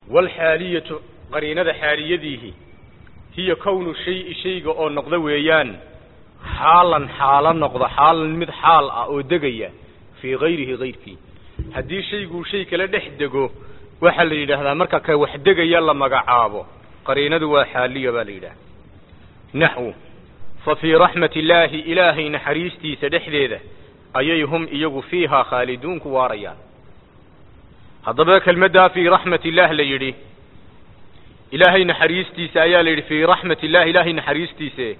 waalxaaliyatu qariinada xaaliyadiihi hiya kownu shayi shayga oo noqda weeyaan xaalan xaalo noqda xaalan mid xaal ah oo degaya fii hayrihi hayrkii haddii shayguu shay kala dhex dego waxaa la yidhaahdaa marka ka wax degaya la magacaabo qariinadu waa xaaliya baa la yidhaha naxwu fa fii raxmati illaahi ilaahay naxariistiisa dhexdeeda ayay hum iyagu fiihaa khaaliduun ku waarayaan haddaba kelmaddaa fii raxmat illaah la yidhi ilaahay naxariistiisa ayaa la yidhi fii raxmat illahi ilaahay naxariistiise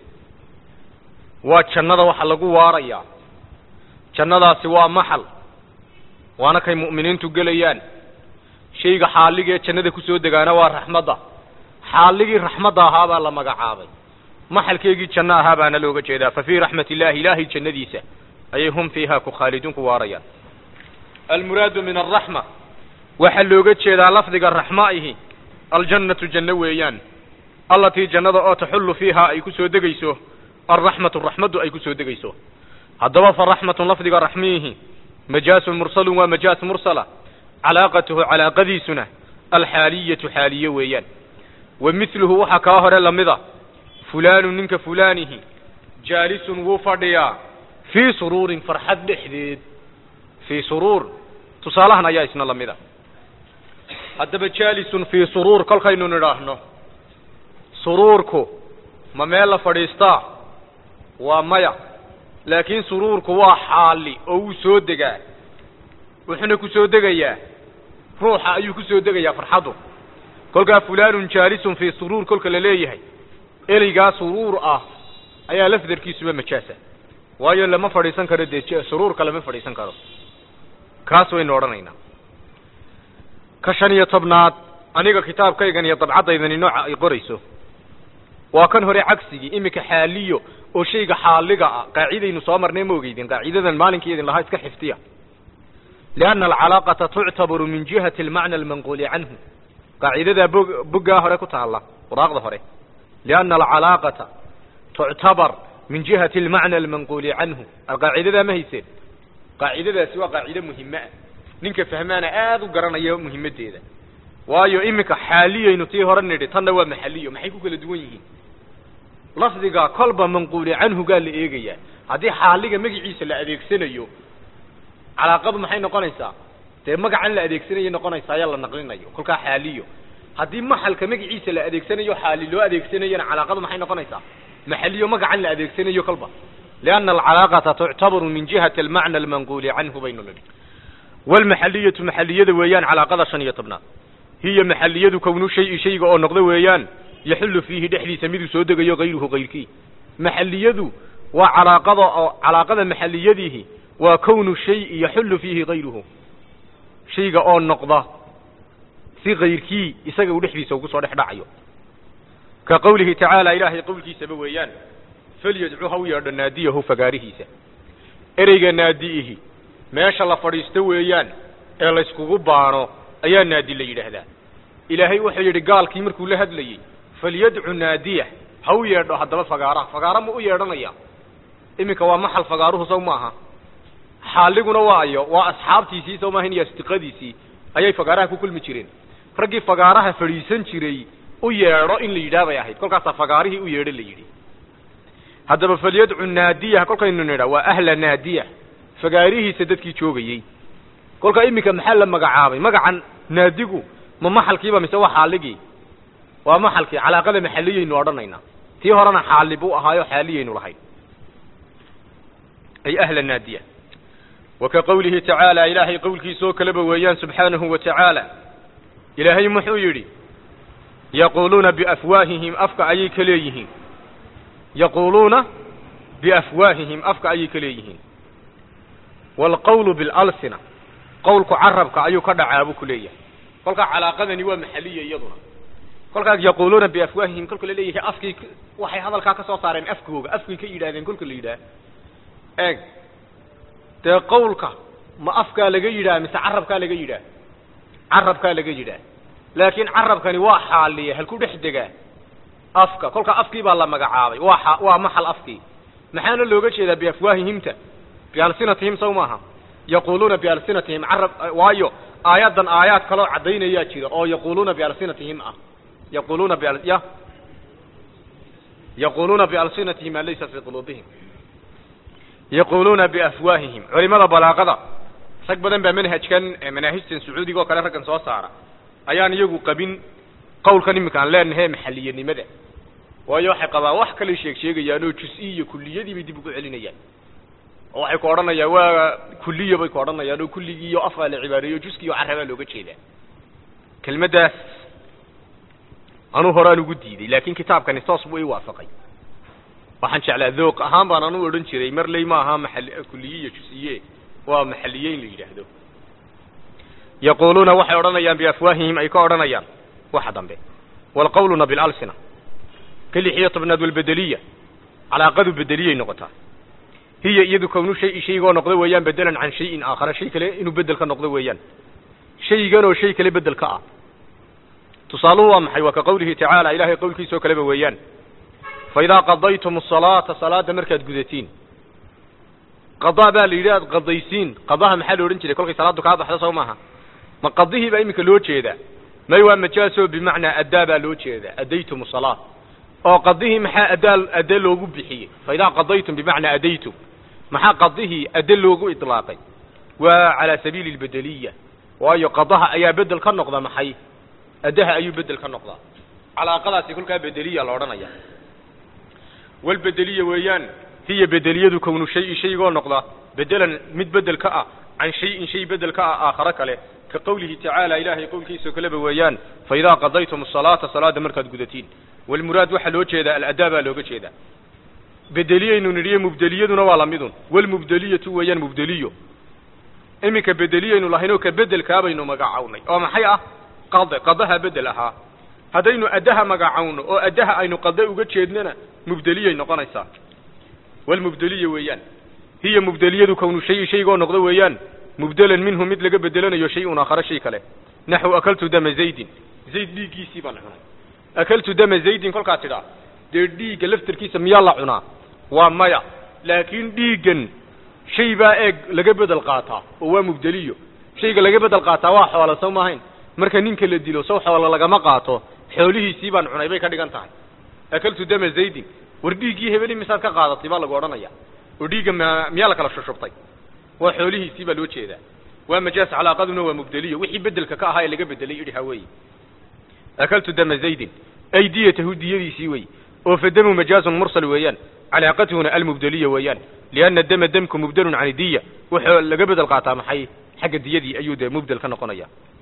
waa jannada waxa lagu waarayaa jannadaasi waa maxal waana kay mu'miniintu gelayaan shayga xaaligee jannada ku soo degaana waa raxmadda xaaligii raxmadda ahaabaa la magacaabay maxalkeegii janno ahaa baana looga jeedaa fa fii raxmat illahi ilaahay jannadiisa ayay hum fiiha ku khaaliduun ku waarayaan almuraadu min alraxma waxaa looga jeedaa lafdiga raxma ihi aljannatu janno weeyaan allatii jannada oo taxullu fiiha ay ku soo degayso alraxmatu raxmaddu ay ku soo degayso haddaba fa raxmatun lafdiga raxmiihi majaasun mursalun waa majaas mursala calaaqatuhu calaaqadiisuna alxaaliyatu xaaliye weeyaan wa mithluhu waxaa kaa hore lamida fulaanu ninka fulaanihi jaalisun wuu fadhiyaa fii suruurin farxad dhexdeed fii suruur tusaalahan ayaa isna lamida haddaba jaalisun fii suruur kolkaynu nidhaahno suruurku ma meel la fadhiistaa waa maya laakiin suruurku waa xaali oo wuu soo degaa wuxuuna ku soo degayaa ruuxa ayuu ku soo degayaa farxaddu kolkaa fulaanun jaalisun fii suruur kolka la leeyahay ereygaa suruur ah ayaa lafdarkiisuba majaasa waayo lama fadhiisan karo dee suruurka lama fadhiisan karo kaas waynu odhanaynaa ka shan iyo tobnaad aniga kitaabkaygan iyo dabcaddaydani nooca ay qorayso waa kan hore cagsigii iminka xaaliyo oo shayga xaaliga ah qaacidaynu soo marnay ma ogeydin qaacidadan maalinkii idin lahaa iska xifdiya lianna alcalaaqata tuctabaru min jihati almacna almanquuli canhu qaacidadaa bog boggaa hore ku taalla waraaqda hore lianna alcalaaqata tuctabar min jihati almacna almanquuli canhu alqaacidadaa ma hayseen qaacidadaasi waa qaacido muhime ah ninka fahmaana aada u garanaya muhimaddeeda waayo iminka xaaliyaynu tii hore nidhi tanna waa maxaliyo maxay ku kala duwan yihiin lafdiga kolba manquuli canhugaa la eegayaa haddii xaaliga magiciisa la adeegsanayo calaaqadu maxay noqonaysaa dee magacan la adeegsanayay noqonaysaa ayaa la naqlinayo kolkaa xaaliyo haddii maxalka magiciisa la adeegsanayo xaali loo adeegsanayona calaaqadu maxay noqonaysaa maxaliyo magacan la adeegsanayo kolba lianna alcalaaqata tuctabaru min jihati almacna almanquuli canhu baynu nidhi walmaxaliyatu maxaliyada weeyaan calaaqada shan iyo tobnaad hiya maxaliyadu kownu shayi shayga oo noqdo weeyaan yaxullu fiihi dhexdiisa miduu soo degayo hayruhu hayrkii maxaliyadu waa calaaqada oo calaaqada maxaliyadiihi waa kownu shayi yaxullu fiihi hayruhu shayga oo noqda si hayrkii isaga uu dhexdiisa ugu soo dhex dhacayo ka qowlihi tacaala ilaahay qowlkiisaba weeyaan falyadcu ha u yeedho naadiyahu fagaarihiisa ereyga naadi'ihi meesha la fadhiisto weeyaan ee layskugu baano ayaa naadi la yidhaahdaa ilaahay wuxuu yidhi gaalkii markuu la hadlayey falyadcu naadiya ha u yeedho haddaba fagaaraha fagaara ma u yeedhanaya iminka waa maxal fagaaruhu sow maaha xaaliguna waa ayo waa asxaabtiisii sow maaha iyo asdiqadiisii ayay fagaaraha ku kulmi jireen raggii fagaaraha fadhiisan jiray u yeedho in la yidhaah bay ahayd kolkaasaa fagaarihii u yeedho la yidhi haddaba falyadcu naadiya kolkaynu nidha waa ahla naadiya fagaarihiisa dadkii joogayey kolkaa iminka maxaa la magacaabay magacan naadigu ma maxalkiiba mise waa xaaligii waa maxalkii calaaqada maxaliyaynu odhanaynaa tii horena xaali buu ahaayo xaaliyaynu lahayn ay ahla naadiya wa ka qowlihi tacaala ilaahay qowlkiisoo kaleba weeyaan subxaanahu wa tacaala ilaahay muxuu yidhi yaquuluuna biafwaahihim afka ayay ka leeyihiin yaquuluuna biafwaahihim afka ayay ka leeyihiin waalqawlu bilalsina qowlku carabka ayuu ka dhacaa buu ku leeyahay kolkaa calaaqadani waa maxaliya iyaduna kolkaas yaquuluuna biafwaahihim kolka la leeyahay afkii waxay hadalkaa ka soo saareen afkooga afkay ka yidhahdeen kolka la yidhaah eeg dee qowlka ma afkaa laga yidhaah mise carabkaa laga yidhaah carabkaa laga yidhaah laakiin carabkani waa xaaliya halku dhex degaa afka kolkaa afkii baa la magacaabay waa xa waa maxal afkii maxaana looga jeedaa biafwaahihimta bialsinatihim saw maaha yaquuluuna bialsinatihim carab waayo aayaddan aayaad kaloo caddaynayaa jira oo yaquuluuna bialsinatihim ah yaquuluuna bi ya yaquuluuna bialsinatihim maa laysa fii quluubihim yaquuluuna biafwaahihim culimada balaaqada rag badan baa manhajkan manaahijtan sacuudiga oo kale raggan soo saara ayaan iyagu qabin qawlkan iminka aan leenahay maxaliyanimada waayo waxay qabaan wax kale sheeg sheegayaan oo jus-i iyo kuliyadii bay dib ugu celinayaan oo waxay ku odhanayaan waa kuliya bay ku odhanayaan oo kulligii iyo afaa la cibaareeyo juskiiyo carabaa looga jeedaa kelmaddaas anuu horaan ugu diiday laakin kitaabkani toos buu ii waafaqay waxaan jeclaa dooq ahaan baan anu odhan jiray marley ma aha maal kuliye iyo jus-iye waa maxaliye in la yidhaahdo yaquuluuna waxay odhanayaan biafwaahihim ay ka odhanayaan waxa dambe walqawluna bilalsina ka lix iyo tobnaad walbedeliya calaaqadu bedeliyay noqotaa hiya iyadu kownu shay shaygoo noqdo weeyaan bedelan can shayin aakhara shay kale inuu bedel ka noqdo weeyaan shaygan oo shay kale bedel ka ah tusaaluhu waa maxay waa ka qawlihi tacaala ilahay qowlkiisa oo kaleba weeyaan fa idaa qadaytum asalaata salaada markaad gudatiin qadaa baa la yidhi aad qadaysiin qadaha maxaa la odhan jiray kolkay salaaddu kaa baxdo soo maaha ma qadihii baa iminka loo jeedaa may waa majaasoo bimacnaa addaa baa loo jeedaa addaytum asalaa oo qadihii maxaa addaa adde loogu bixiyey fa idaa qadaytum bimacnaa addaytum maxaa qadihii adde loogu itlaaqay waa calaa sabiili albedeliya waayo qadaha ayaa bedel ka noqda maxay addaha ayuu bedel ka noqdaa calaaqadaasi kolkaa bedeliya la odhanaya walbedeliya weeyaan hiya bedeliyadu kownu shayi shaygoo noqda bedelan mid bedel ka ah can shayin shay bedel ka ah aakhare kale ka qowlihi tacaala ilaahay qowlkiisao kaleba weeyaan fa idaa qadaytum asalaata salaada markaad gudatiin walmuraad waxaa loo jeedaa aladaa baa looga jeedaa bedeliyaynu nidhiyo mubdeliyaduna waa lamidun walmubdeliyatu weeyaan mubdeliyo iminka bedeliyaynu lahaynoo ka bedelkaabaynu magacawnay oo maxay ah qade qadaha bedel ahaa haddaynu addaha magacawno oo addaha aynu qade uga jeednana mubdeliyay noqonaysaa walmubdeliya weeyaan hiya mubdeliyadu kownu shayi shaygoo noqdo weeyaan mubdelan minhu mid laga bedelanayo shay-un aakhare shay kale naxu akaltu dama zaydin zayd dhiiggiisii baan cunay akaltu dama zaydin kolkaa tidhaa dee dhiigga laftarkiisa miyaa la cunaa waa maya laakiin dhiiggan shay baa eeg laga bedel qaataa oo waa mubdeliyo shayga laga bedel qaataa waa xoola sow maahayn marka ninka la dilo sow xoola lagama qaato xoolihiisii baan cunay bay ka dhigan tahay akaltu dama zaydin war dhiiggii hebeli misaad ka qaadatay baa lagu odhanaya oo dhiigga m miyaa la kala shushubtay waa xoolihiisii baa loo jeedaa waa majaas calaaqaduna waa mubdeliyo wixii bedelka ka ahaa ee laga bedelay idhi haweeye akaltu dama zaydin ay diyatahu diyadiisii wey oo fadamu majaazun mursal weeyaan calaaqatuhuna almubdeliya weeyaan lianna dama demku mubdelun can diya wuxuu laga bedel qaataa maxay xagga diyadii ayuu dee mubdel ka noqonaya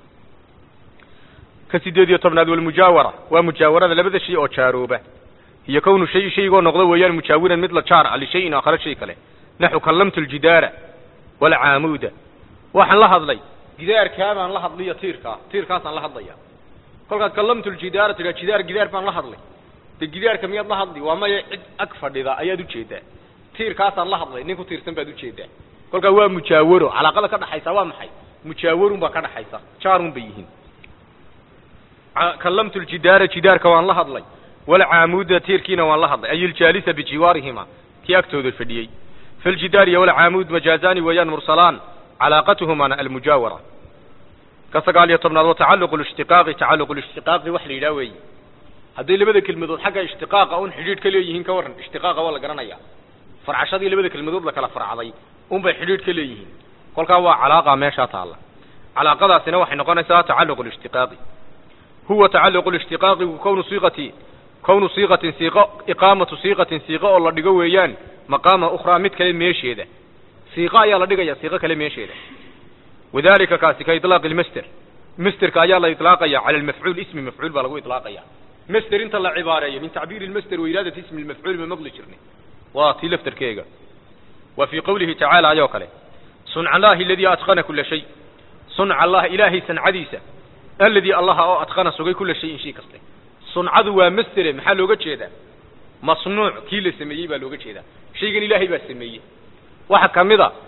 ka sideed iyo tobnaad walmujaawara waa mujaawarada labada shay oo jaarooba iyo kownu shay shaygoo noqdo weeyaan mujaawiran mid la jaar ah lishayin aakhare shay kale naxu kallamtu ljidaara walcaamuuda waxaan la hadlay gidaarkaabaan la hadliyo tiirkaa tiirkaasaan la hadlaya kolkaad kallamtu ljidaara tidhaa jidaar gidaar baan la hadlay de gidaarka miyaad la hadli waa maya cid ag fadhida ayaad ujeedaa tiirkaasaan la hadlay nin ku tiirsan baad ujeedaa kolkaa waa mujaawaro calaaqada ka dhaxaysa waa maxay mujaawarun baa ka dhaxaysa jaarun bay yihiin kallamtu ljidaara jidaarka waan la hadlay walcaamuuda tiirkiina waan la hadlay ay iljaalisa bijiwaarihima kii agtooda fadhiyey faljidaar iyo walcaamuud majaazaani weeyaan mursalaan calaaqatuhumana almujaawara ka sagaal iyo tobnaad watacaluqu lishtiqaaqi tacaluqu lishtiqaaqi wax la yidhaha weeye hadday labada kelmadood xagga ishtiqaaqa un xidhiidh ka leeyihiin ka warran ishtiqaaqa waa la garanaya farcashadii labada kelmadood la kala farcday unbay xidhiidh ka leeyihiin kolkaa waa calaaqa meeshaa taalla calaaqadaasina waxay noqonaysaa tacaluqu lishtiqaaqi huwa tacaluqu lishtiqaaqi kownu siiqati kownu siiqatin siiqo iqaamatu siiqatin siiqo oo la dhigo weeyaan maqaama ukhraa mid kale meesheeda siiqo ayaa la dhigaya siiqo kale meesheeda wadalika kaasi ka ilaaqi lmaster masterka ayaa la ilaaqaya cala almafcuul ismi mafcuul baa lagu ilaaqaya master inta la cibaareeyo min tacbiiri lmaster wa iraadati ismi lmafcuul ma maqli jirnay waa tii laftarkeega wa fii qowlihi tacaala ayoo kale sunca allahi aladii atqana kula shay sunca allah ilaahay sancadiisa alladii allaha oo atqana sugay kula shayin shay kaste suncadu waa mastere maxaa looga jeedaa masnuuc kii la sameeyey baa looga jeedaa shaygan ilaahay baa sameeyey waxa kamid a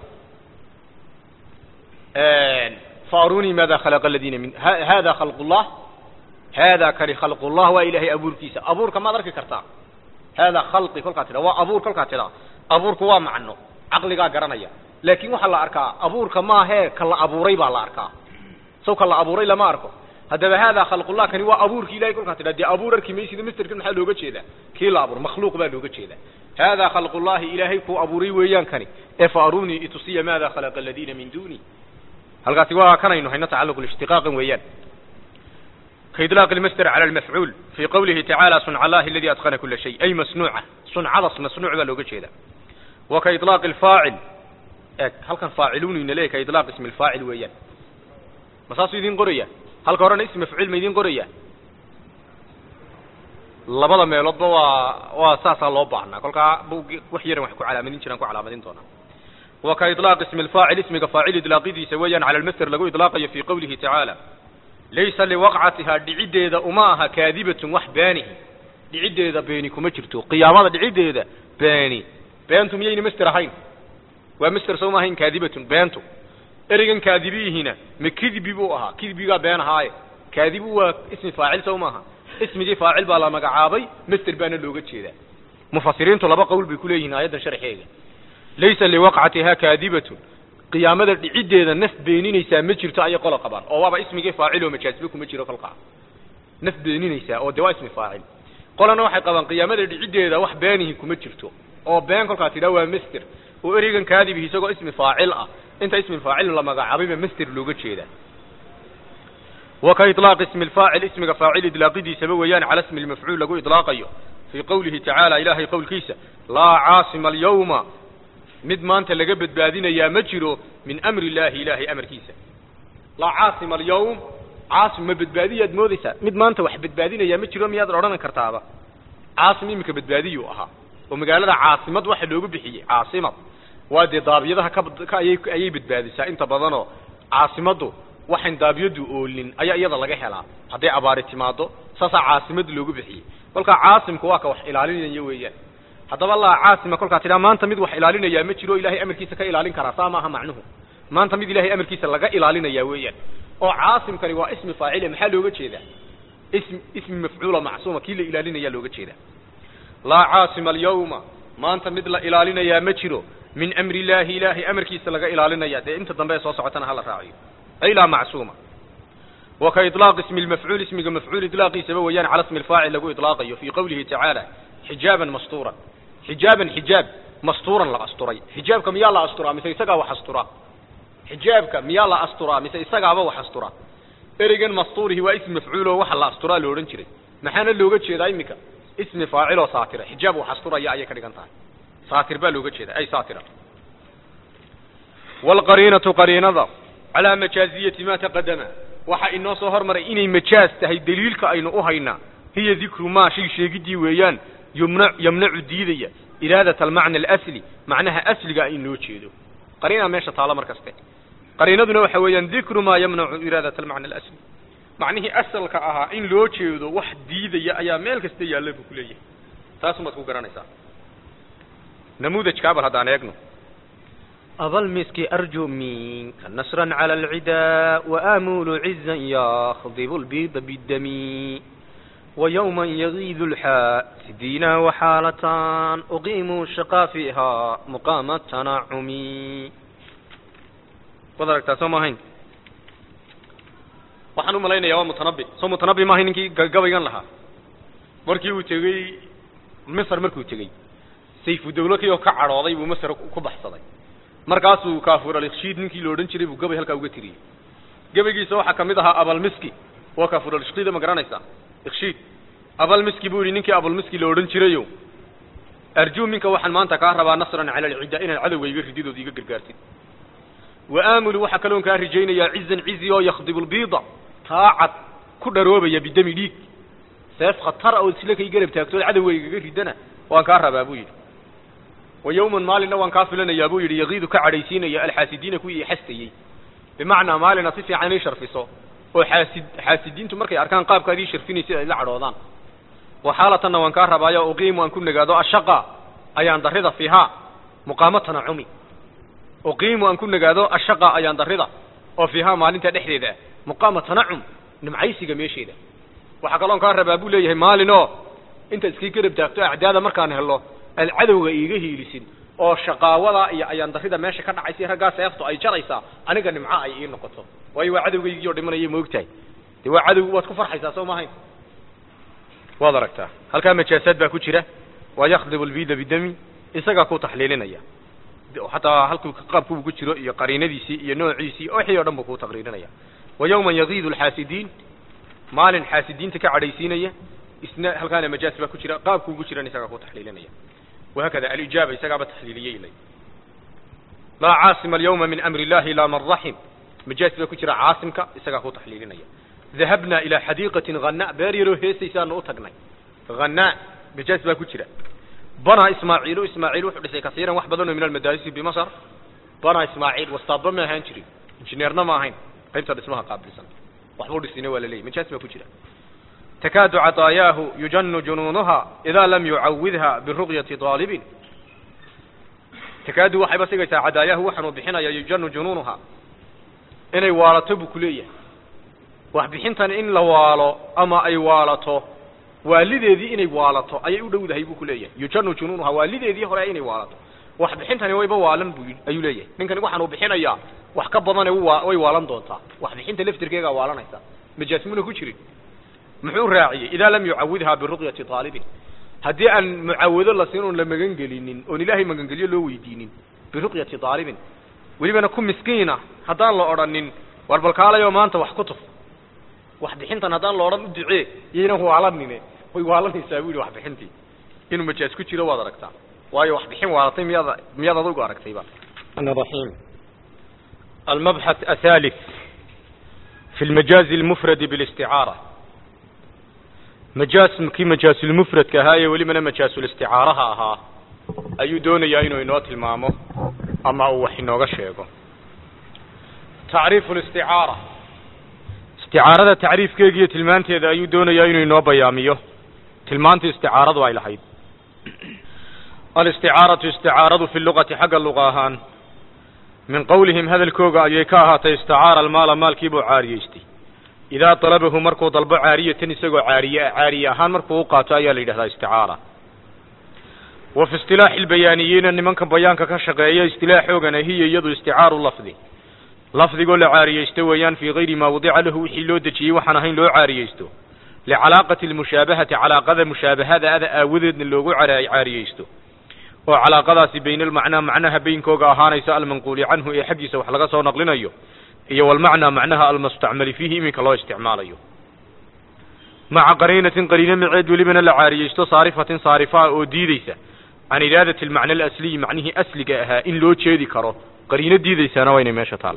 faarunii maada khalaqa aladiina min hada khalq llah hada kani khalq llah waa ilaahay abuurkiisa abuurka maad arki kartaa hada khalqi kolkaa tidha waa abuur kolkaa tidha abuurku waa macno caqligaa garanaya laakin waxaa la arkaa abuurka maahee ka la abuuray baa la arkaa saw ka la abuuray lama arko haddaba haadaa khalqullah kani waa abuurki ilahay kolkaa tidha dee abuur arki maysida misterkan maxaa looga jeedaa kii la abuur makhluuq baa looga jeedaa haadaa khalqullahi ilaahay kuu abuuray weeyaan kani ee fa arunii itusiya maada khalaqa aladiina min duni halkaasi waa kanaynu hayno tacalluq ishtiqaaqan weeyaan كإطلاق المصدر على المفعول في قوله تعالى صنع الله الذي أتقن كل شيء أي مصنوعة صنع مصنوع بلوغة جيدا وكإطلاق الفاعل هل كان فاعلون إن ليه كإطلاق اسم الفاعل ويان مساس يدين قرية هل كورنا اسم مفعول ميدين قرية labada meeloodba waa waa saasaa loo baahnaa kolkaa wax yaran wax ku calaamadin jiraan ku calaamadin doonaa wa ka iطlaaq ismi alfaacil ismiga faacil idlaaqidiisa weeyaan cala almasder lagu idlaaqayo fi qowlihi tacaala laysa liwaqcatihaa dhiciddeeda uma aha kaadibatun wax beenihi dhiciddeeda beeni kuma jirto qiyaamada dhiciddeeda beeni beentu miyayna master ahayn waa master soo ma ahayn kaadibatun beentu ereygan kaadibihina ma kidbi buu ahaa kidbigaa been ahaaye kaadibu waa ismi faacil sow maaha ismigii faacil baa la magacaabay master baana looga jeedaa mufasiriintu laba qowl bay ku leeyihiin aayaddan sharxeega laysa liwaqcatihaa kaadibatun qiyaamada dhiciddeeda naf beeninaysaa ma jirto ayay qola qabaan oo waaba ismigii faacil oo majaasba kuma jiro kolkaa naf beeninaysaa oo de waa ismi faacil qolana waxay qabaan qiyaamada dhiciddeeda wax beenihi kuma jirto oo been kolkaa tidhaa waa master oo ereygan kaadibi isagoo ismi faacil ah inta ismi faacil la magacaabayba master looga jeedaa wa ka iطlaaq ismi alfaacil ismiga faacil idlaaqidiisaba weeyaan cala ismi lmafcuul lagu idlaaqayo fii qowlihi tacaala ilaahay qowlkiisa laa caasima alyawma mid maanta laga badbaadinayaa ma jiro min amri illaahi ilaahay amarkiisa laa caasima alyawm caasim ma badbaadiyaad moodaysaa mid maanta wax badbaadinayaa ma jiro miyaad odhanan kartaaba caasim iminka badbaadiyuu ahaa oo magaalada caasimad waxa loogu bixiyey caasimad waa dee daabiyadaha ka ka ayay ayay badbaadisaa inta badanoo caasimaddu waxayn daabiyadu oolin ayaa iyada laga helaa hadday abaari timaado saasaa caasimad loogu bixiyey kolkaa caasimku waa ka wax ilaalinaya weeyaan haddaba laa caasima kolkaa tidhaa maanta mid wax ilaalinayaa ma jiro ilahay amarkiisa ka ilaalin karaa saa maaha macnuhu maanta mid ilahay amarkiisa laga ilaalinayaa weeyaan oo caasimkani waa ismi faacile maxaa looga jeedaa ismi ismi mafcuula macsuuma kii la ilaalinayaa looga jeedaa laa caasima alyawma maanta mid la ilaalinayaa ma jiro min amri illaahi ilaahay amarkiisa laga ilaalinaya dee inta dambe ee soo socotana hala raaciyo ay laa macsuuma wa ka iطlaaq ismi lmafcuul ismiga mafcuul idlaaqiisaba weeyaan cala ismi alfaacil lagu idlaaqayo fii qowlihi tacaala xijaaban mastuuran xijaaban xijaab mastuuran la asturay xijaabka miyaa la asturaa mise isagaa wax astura xijaabka miyaa la asturaa mise isagaaba wax astura ereygan mastuurihi waa ismi mafcuul oo waxa la asturaa la odhan jiray maxaana looga jeedaa iminka ismi faacil oo saatira xijaab wax asturaya ayay ka dhigan tahay saatir baa looga jeeda ay saatira waalqariinatu qariinada calaa majaaziyati ma taqadama waxa inoo soo hormaray inay majaaz tahay daliilka aynu u haynaa hiya dikru maa shay sheegidii weeyaan yumna yamnacu diidaya iraadat almacna alasli macnaha asliga in loo jeedo qariina meesha taalo mar kaste qariinaduna waxa weeyaan dikru maa yamnacu iraadat almacna alasli macnihii asalka ahaa in loo jeedo wax diidaya ayaa meel kasta yaalla buu ku leeyahay taasumaad ku garanaysaa namuudajkaa bal haddaan eegno أبا المسك أرجو منك نصرا على العداء وآمول عزا يخضب البيض بالدم ويوما يغيظ الحاسدين وحالتان أقيم الشقا فيها مقام التنعم وذلك سوما هين waxaan u malaynayaa waa mutanabi soo mutanabi maahay ninkii gabaygan lahaa markii uu tegey misr markuu tegey sayfu dawlakii oo ka cadhooday buu masr ku baxsaday markaasuu kaafur alikshiid ninkii la odhan jiray buu gabay halkaa uga tiriyey gabaygiisa waxaa ka mid ahaa abalmiski waa kaafur alikshiida ma garanaysaa ikshiid abalmiski buu yidhi ninkii abalmiski la odhan jirayo arjuu minka waxaan maanta kaa rabaa nasran cala alcidda inaad cadowga iga rididood iga gargaartid wa aamulu waxaa kaloon kaa rajaynayaa cizan cizi oo yakhdibu lbiida taacad ku dharoobaya bidami dhiig seef khatara oo isla kay garab taagtood cadowga igaga ridana waan kaa rabaa buu yidhi wa yawman maalinna waan kaa filanayaa buu yidhi yagiidu ka cadhaysiinaya alxaasidiina kuwii xastayey bimacnaa maalina si fiican ii sharfiso oo xaasid xaasidiintu markay arkaan qaabkaad ii sharfinaysid ay la cadhoodaan wa xaalatanna waan kaa rabaayo uqiimu aan ku nagaado ashaqa ayaan darrida fiihaa muqaamo tanacumi uqiimu aan ku nagaado ashaqa ayaan darrida oo fiihaa maalinta dhexdeeda ah muqaama tanacum nimcaysiga meesheeda waxaa kaloon kaa rabaa buu leeyahay maalin oo inta iskii garab taagto acdaada markaan helo aad cadowga iiga hiilisid oo shaqaawada iyo ayaan darida meesha ka dhacaysa raggaa seeftu ay jaraysaa aniga nimco ay ii noqoto waayo waa cadowgaygii oo dhimanaya moogtahay dee waa cadowgi waad ku farxaysaa soo maahayn waad aragtaa halkaa majaasaad baa ku jira waa yakdibu lbida bidami isagaa ku taxliilinaya hataa halkuu qaabkuu ku jiro iyo qariinadiisii iyo noociisii wixii o dhan buu ku taqriirinaya wa yawma yagiidu alxaasidiin maalin xaasidiinta ka cadhaysiinaya isna halkaana majaas baa ku jira qaabkuu ku jiran isagaa ku taxliilinaya wahakada alijaaba isagaaba taxliiliyey ilay laa caasima alyawma min amri illahi ilaa man raxim majaas baa ku jira caasimka isagaa ku taxliilinaya dahabna ilaa xadiiqatin hanaa beer yaroo heesaysaanu u tagnay hanaa majaas baa ku jira banaa ismaaciilu ismaaciil wuxuu dhisay kasiiran wax badan oo min almadaarisi bimasr banaa ismaaciil wastaadba ma ahaan jirin injineerna ma ahayn qaybta dhismaha qaabilsan waxbuu dhisina waa la leeyay majaas baa ku jira takaadu caطaayaahu yujanu junuunuha idaa lam yucawidha biruqyati aalibin takaadu waxayba sigaysaa cadaayaahu waxaanuu bixinaya yujanu junuunuha inay waalato buu ku leeyahay wax bixintan in la waalo ama ay waalato waalideedii inay waalato ayay u dhowdahay buu ku leeyahay yujanu junuunuha waalideedii hore inay waalato wax bixintani wayba waalan bu ayuu leeyahay ninkani waxaan uu bixinayaa wax ka badane way waalan doontaa wax bixinta laftirkeegaa waalanaysa majaasmuna ku jirin muxuu raaciyey idaa lam yucawidha biruqyati aalibin haddii aan mucaawado la siin oon la magan gelinin oon ilaahay magangelyo loo weydiinin biruqyati aalibin welibana ku miskiina haddaan la odhanin war balkaalayoo maanta wax ku tuf wax bixintan haddaan la odhan u ducee yaynan waalanine way waalanaysaa bu yihi wax bixintii inuu majaas ku jiro waad aragtaa waayo wax bixin waalatay miyaad miyaad adugu aragtayba الرحيم المبحث الثالث في المجاز المفرد بالاستعارة مجاز كي مجاز المفرد كهاية ولي من مجاز الاستعارة ها أيو دون يا إنو إنو تلمامو أما هو حينو غشيغو تعريف الاستعارة استعارة تعريف كيجي تلمانتي إذا أيو دون يا إنو إنو بياميو تلمانتي استعارة وايل حيد الاستعارة استعارة في اللغة حق اللغة هان من قولهم هذا الكوغا يكاها استعار المال مال كيبو عاريستي إذا طلبه مركو طلب عارية تنسقو عارية عارية هان مركو قاتا يا ليلة استعارة وفي اصطلاح البيانيين أن من كان بيانك كشقية اصطلاح هي يد استعار لفظي لفظي قول عارية استويان في غير ما وضع له حلو دجي وحنهين لو عارية استو لعلاقة المشابهة علاقة المشابهة هذا هذا أوذد اللوغو عارية استو oo calaaqadaasi bayna almacnaa macnaha beynkooga ahaanaysa almanquuli canhu ee xaggiisa wax laga soo naqlinayo iyo walmacnaa macnaha almustacmali fiihi iminka loo isticmaalayo maca qariinatin qariino miceed welibana la caariyeysto saarifatin saarifaa oo diideysa can iraadati almacna alasliyi macnihii asliga ahaa in loo jeedi karo qariino diideysaana waa inay meesha taal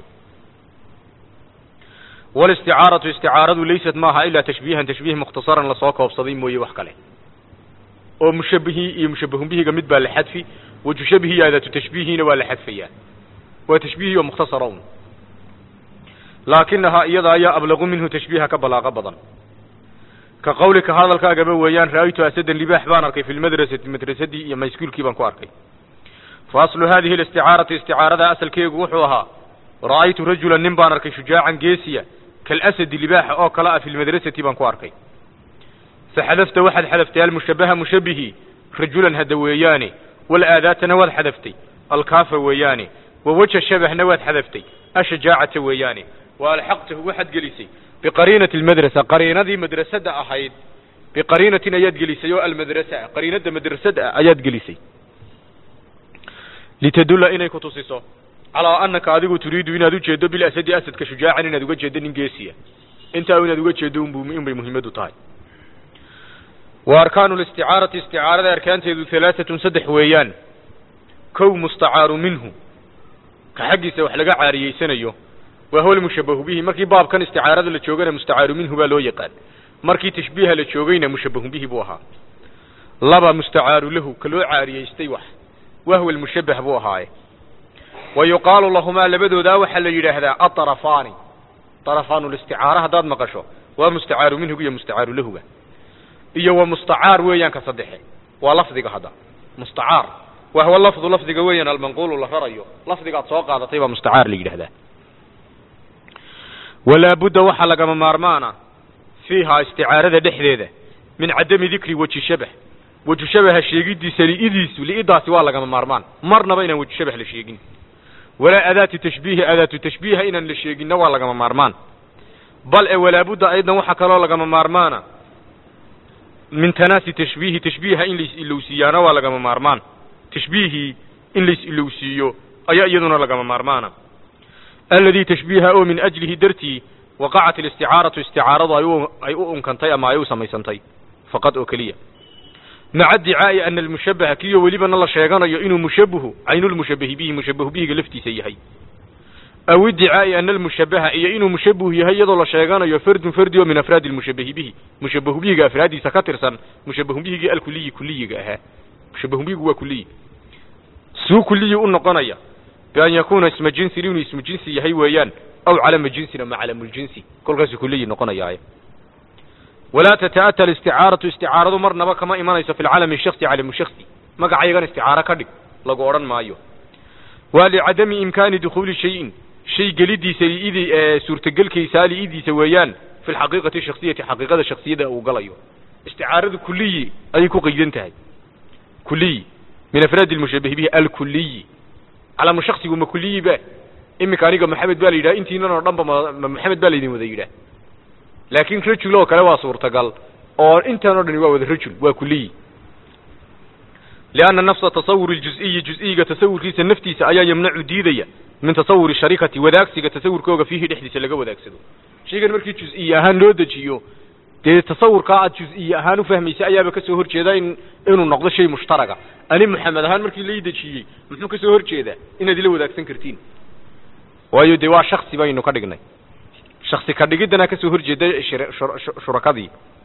walisticaaratu isticaaradu laysat maaha ilaa tashbiihan tashbiih mukhtasaran lasoo koobsaday mooye wax kale oo mushabihii iyo mushabahun bihiga mid baa la xadfi waju shabihi iyo adatu tashbiihiina waa la xadfayaa waa tashbiihi oo mukhtasara un laakinahaa iyada ayaa ablaqu minhu tashbiiha ka balaaqo badan ka qawlika hadalkaagaba weeyaan ra'aytu asadan libaax baan arkay fi lmadrasati madrasadii iyo mayskuulkii baan ku arkay fa aslu hadihi alisticaarati isticaarada asalkeegu wuxuu ahaa ra'aytu rajulan nin baan arkay shujaacan geesiya kalasadi libaaxa oo kale ah fi lmadrasati baan ku arkay فحذفت واحد حذفت المشبه مشبهي رجلا هذا وياني والآذات نواد حذفتي الكاف وياني ووجه الشبه نواد حذفتي الشجاعة وياني والحقته واحد جلسي بقرينة المدرسة قرينة ذي مدرسة أحيد بقرينة أياد جلسي المدرسة قرينة مدرسة أياد جلسي لتدل إني كتصيصو على أنك أذيك تريد إن أدو جيدو بالأسد أسد كشجاعة إن أدو جيدو ننجيسية انت أو إن أدو جيدو بمهمة طاي وأركان الاستعارة استعارة أركان تيدو ثلاثة سدح ويان كو مستعار منه كحقي سوح لقى عاريي سنيو وهو المشبه به مركي باب كان استعارة لتشوغنا مستعار منه بالو يقال مركي تشبيه لتشوغينا مشبه به بوها لبا مستعار له كلو عاريي استيوح وهو المشبه بوها ويقال لهما لبدو ذا وحل يرهدا الطرفان طرفان الاستعارة هذا مقشو ومستعار منه هي مستعار له iyo wa mustacaar weeyaan ka saddexe waa lafdiga hadda mustacaar wa huwa lafdu lafdiga weeyaan almanquulu la rarayo lafdigaad soo qaadatay baa mustacaar la yidhahdaa walaa budda waxaa lagama maarmaana fiihaa isticaarada dhexdeeda min cadami dikri weji shabah waju shabaha sheegidiisa li'idiisu li'idaasi waa lagama maarmaan marnaba inaan waju shabah la sheegin walaa adaatu tashbiihi adaatu tashbiiha inaan la sheeginna waa lagama maarmaan bal e walaabudda aydan waxaa kaloo lagama maarmaana min tanaasi tashbiihi tashbiiha in lais ilowsiiyaana waa lagama maarmaan tashbiihii in lais ilowsiiyo ayaa iyaduna lagama maarmaana alladii tashbiiha oo min ajlihi dartii waqacat alisticaaratu isticaaradu ay u ay u unkantay ama ay u samaysantay faqad oo keliya maca dicaa'i ana almushabaha kiyo welibana la sheeganayo inuu mushabahu caynulmushabahi bihi mushabahu bihiga laftiisa yahay aw idicaa'i ana almushabaha iyo inuu mushabahu yahay iyadoo la sheeganayo fardun fardi oo min afraadi almushabahi bihi mushabahu bihiga afraadiisa ka tirsan mushabahu bihigii alkuliyi kuliyiga ahaa mushabahu bihigu waa kuliyi suu kuliyi u noqonaya bian yakuuna isma jinsin inuu ismu jinsi yahay weeyaan aw calama jinsin ama calamuljinsi kolkaasuu kuliyi noqonayaaye walaa tata'ata alisticaaratu isticaaradu marnaba kama imanayso fi lcalami shaksi calamu shaksi magacayagan isticaaro ka dhig lagu odhan maayo waa licadami imkaani dukhuuli shayin shay gelidiisa liidii ee suurtagelkaysaa liidiisa weeyaan fi lxaqiiqati shaksiyati xaqiiqada shaksiyada uu galayo isticaaradu kuliyi ayay ku qaydan tahay kuliyi min afraadi lmushabahi bihi alkuliyi calamu shaksigu ma kuliyi ba iminka aniga maxamed baa la yidhaha intiinan oo dhan ba ma maxamed baa laydin wada yidhaah laakiin rajul oo kale waa suurtagal oo intan o dhani waa wada rajul waa kuliyi lianna nafsa tasawuri ljuziyi juziyiga tasawurkiisa naftiisa ayaa yamnacu diidaya min tasawuri sharikati wadaagsiga tasawurkooga fiihi dhexdiisa laga wadaagsado shaygan markii juziyi ahaan loo dejiyo dee tasawurkaa aad juziyi ahaan ufahmaysa ayaaba kasoo horjeeda in inuu noqdo shay mushtaraga ani maxamed ahaan markii lai dejiyey muxuu kasoo horjeedaa inaad ila wadaagsan kartiin waayo dee waa shaksi baynu ka dhignay shaksi ka dhigiddana kasoo horjeeda shurakadii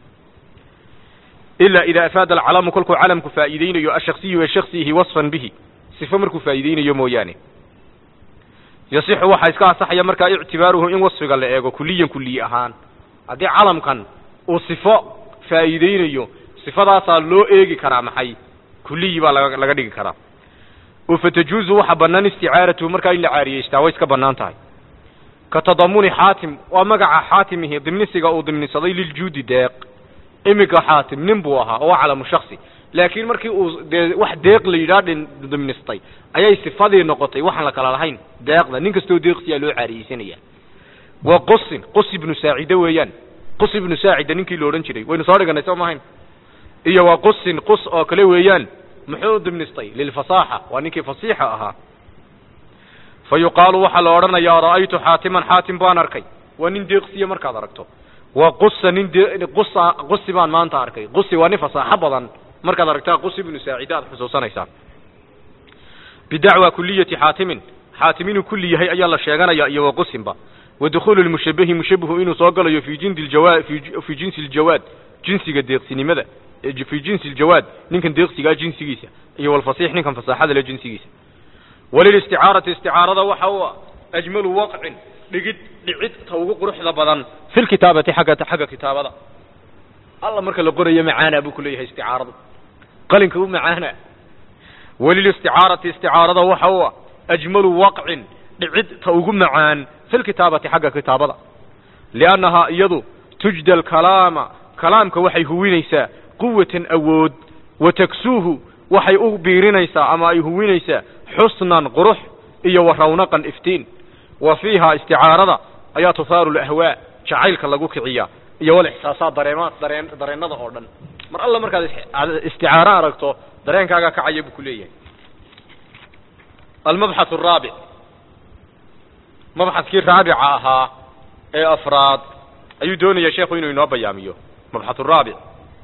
ilaa idaa afaada alcalamu kolkuu calamku faa'iideynayo ashaksiyu ee shaksiihi wasfan bihi sifo markuu faa'iideynayo mooyaane yasixu waxaa iska asaxaya markaa ictibaaruhu in wasfiga la eego kuliyan kuliyi ahaan haddii calamkan uu sifo faa'iideynayo sifadaasaa loo eegi karaa maxay kuliyi baa laga laga dhigi karaa oo fatajuuzu waxa bannaan isticaaratuhu markaa in la caariyeystaa way iska bannaan tahay ka tadamuni xaatim waa magaca xaatimihi dimnisiga uu dimnisaday liljuudi deeq iminka xaatim nin buu ahaa oo waa calamu shaksi laakiin markii uu dee wax deeq la yidhaah dhin dimnistay ayay sifadii noqotay waxaan la kala lahayn deeqda nin kastoo deeqsiyaa loo caariyeysanaya wa qusin qus ibnu saacide weeyaan qus ibnu saacida ninkii la odhan jiray waynu soo dhiganay soo mahayn iyo wa qusin qus oo kale weeyaan muxuu dimnistay lilfasaaxa waa ninkii fasiixa ahaa fa yuqaalu waxaa la odhanayaa ra'aytu xaatiman xaatim baan arkay waa nin deeqsiya markaad aragto wa qusa nin de qusa qusi baan maanta arkay qusi waa nin fasaaxo badan markaad aragtaa qusi ibnu saacide aad xusuusanaysaa bidacwa kuliyati xaatimin xaatim inuu kulli yahay ayaa la sheeganaya iyo wa qusinba wa dukhuulu lmushabahi mushabahu inuu soo galayo fi jindi ljawaad fi jinsi ljawaad jinsiga deeqsinimada fi jinsi ljawaad ninkan deeqsigaa jinsigiisa iyo walfasiix ninkan fasaaxada le jinsigiisa walilisticaarati isticaarada waxa u ajmalu waqcin dhigid dhicid ta ugu quruxda badan fi lkitaabati agga xagga kitaabada alla marka la qorayo macaana buu kuleeyahay isticaaradu qalinka u macaana walilisticaarati isticaarada waxa u ajmalu waqcin dhicid ta ugu macaan fi lkitaabati xagga kitaabada liannahaa iyadu tujda alkalaama kalaamka waxay huwinaysaa quwatan awood wa taksuuhu waxay u biirinaysaa ama ay huwinaysaa xusnan qurux iyo wa rawnaqan iftiin wa fiihaa isticaarada ayaa tuhaaru lahwaa jacaylka lagu kiciyaa iyo walixsaasaad dareemaad dareen dareennada oo dhan mar alla markaad isticaaro aragto dareenkaagaa kacaya buu ku leeyahay almabxath araabic mabxadkii raabica ahaa ee afraad ayuu doonaya sheekhu inuu inoo bayaamiyo mabxath araabic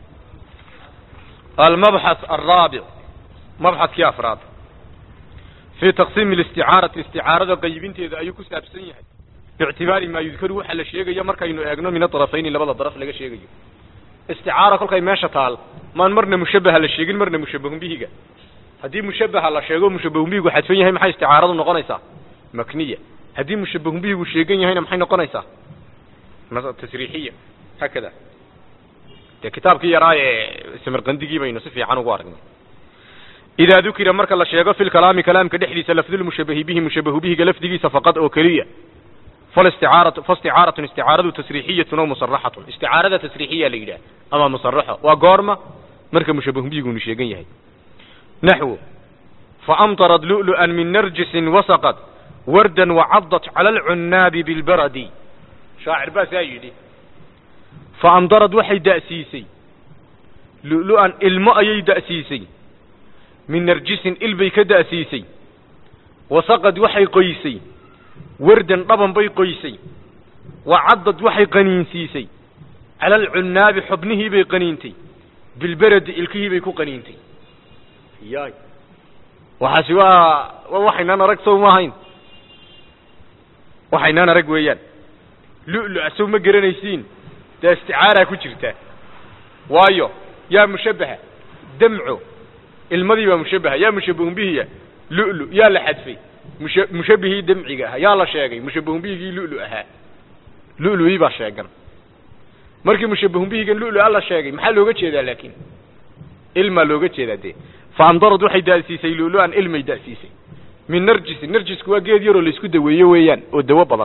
almabxath araabic mabxadkii afraad fii taqsiimi alisticaarati isticaarada qaybinteeda ayuu ku saabsan yahay biictibaari maa yudkaru waxa la sheegayo markaynu eegno min adarafayni labada daraf laga sheegayo isticaara kolkay meesha taal maan marna mushabaha la sheegin marna mushabahun bihiga haddii mushabaha la sheego mushabahun bihigu xadfan yahay maxay isticaaradu noqonaysaa makniya haddii mushabahun bihigu sheegan yahayna maxay noqonaysaa tasriixiya haakada dee kitaabkii yaraa ee samarqandigii baynu si fiican ugu aragnay idaa dukira marka la sheego fi lkalaami kalaamka dhexdiisa lafdulmushabahi bihi mushabahu bihiga lafdigiisa faqad oo keliya falisticaaratu faisticaaratun isticaaradu tasriixiyatun aw musaraxatun isticaarada tasriixiya la yidhaah ama musaraxo waa goorma marka mushabahun bihigunu sheegan yahay naxwo faamtarad lu'lu'an min narjisin wasaqad wardan wacadat cala alcunnaabi bilbaradi shaacir baa saa yidhi faamdarad waxay da'siisay lu'lu'an ilmo ayay da'siisay min narjisin ilbay ka da'siisay wasaqad waxay qoysay wardan dhaban bay qoysay wacaddad waxay qaniinsiisay cala alcunnaabi xubnihii bay qaniintay bilberedi ilkihii bay ku qaniintay yaay waxaasi waa waa waxaynaan arag sow ma ahayn waxaynaan arag weeyaan lu'lu-a sow ma garanaysiin dee isticaaraa ku jirta waayo yaa mushabbaha damco ilmadii baa mushabbaha yaa mushabbahun bihiya lu'lu yaa la xadfay musha mushabbihii damciga ahaa yaa la sheegay mushabbahun bihigii lu'lu ahaa lu'lu'ii baa sheegan markii mushabbahun bihigan lu'lu-a la sheegay maxaa looga jeedaa laakiin ilmaa looga jeedaa dee faamdarad waxay da'siisay lu'lu-an ilmay da'siisay min narjisin narjisku waa geed yaroo laysku daweeyo weeyaan oo dawo badan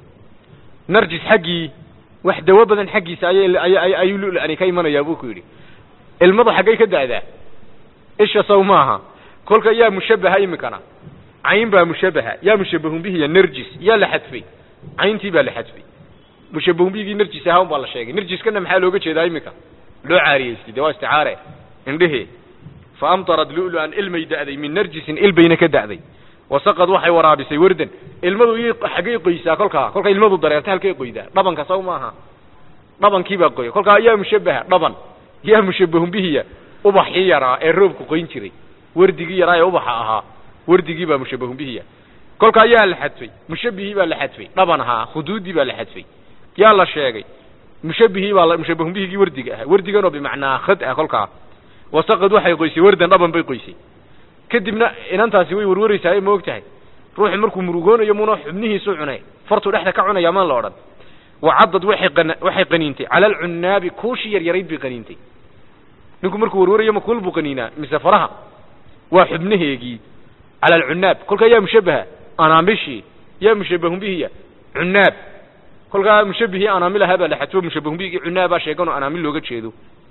narjis xaggii wax dawo badan xaggiisa ayay ay ayuu lu'lu-ani ka imanayaa buu ku yidhi ilmadu xaggay ka da'daa isha saw maaha kolka yaa mushabbaha iminkana cayn baa mushabbaha yaa mushabbahun bihiya narjis yaa la xadfay cayntii baa la xadfay mushabbahun bihigii narjis ahaa un baa la sheegay narjiskana maxaa looga jeedaa iminka loo caariyeystay dee waa isticaare indhehee fa amtarad lu'lu'an ilmay da'day min narjisin ilbayna ka da'day wasaqad waxay waraabisay wardan ilmadu iyay xaggay qoysaa kolkaa kolka ilmadu dareerta halkay qoydaa dhabanka saw maaha dhabankii baa qoya kolkaa yaa mushabbaha dhaban yaa mushabbahun bihiya ubaxii yaraa ee roobku qoyn jiray wardigii yaraa ee ubaxa ahaa wardigii baa mushabbahun bihiya kolkaa yaa la xadfay mushabbihii baa la xadfay dhaban ahaa khuduudii baa la xadfay yaa la sheegay mushabbihii baa mushabbahun bihigii wardiga ahaa wardiganoo bimacnaa khad ah kolkaa wasaqad waxay qoysay wardan dhaban bay qoysay kadibna inantaasi way warwaraysaa ma og tahay ruuxu markuu murugoonayo muna xubnihiisu cunay fartuu dhexda ka cunaya maan la odhan wacaddad waxay qan waxay qaniintay cala alcunnaabi kuushii yaryarayd bay qaniintay ninku markuu warwarayo ma kuul buu qaniinaa mise faraha waa xubnaheegii cala alcunnaab kolkaa yaa mushabbaha anaamishii yaa mushabbahun bihiya cunnaab kolkaa mushabbihii anaamil ahaa baa la xadfo mushabbahun bihigii cunnaabaa sheeganoo anaamil looga jeedo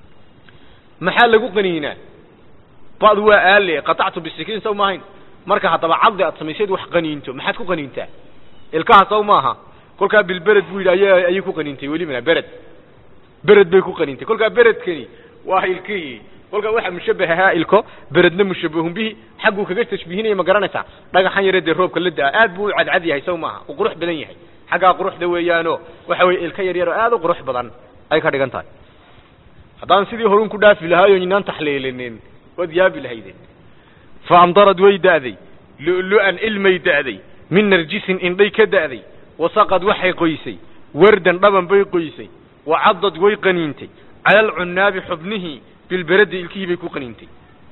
maxaa lagu qaniinaa ba'du waa aale qatactu bisikiin saw maahayn marka haddaba caddi aad samaysayd wax qaniinto maxaad ku qaniintaa ilkaha saw maaha kolkaa bilbered buu yidhi aya ayay ku qaniintay welibana bered bered bay ku qaniintay kolkaa beredkani waa ilkihii kolkaa waxaa mushabbah ahaa ilko beredna mushabbahun bihi xagguu kaga tashbiihinaya ma garanaysaa dhagaxan yare dee roobka la da-a aad buu u cadcad yahay saw maaha uu qurux badan yahay xaggaa quruxda weeyaano waxa weye ilka yar yaroo aad u qurux badan ay ka dhigan tahay haddaan sidii horun ku dhaafi lahaayo inaan taxliilinin waad yaabi lahaydeen fa amdarad way da'day lu'lu'an ilmay da'day min narjisin indhay ka da'day wasaqad waxay qoysay wardan dhaban bay qoysay wacaddad way qaniintay cala alcunnaabi xubnihii bilberedi ilkihii bay ku qaniintay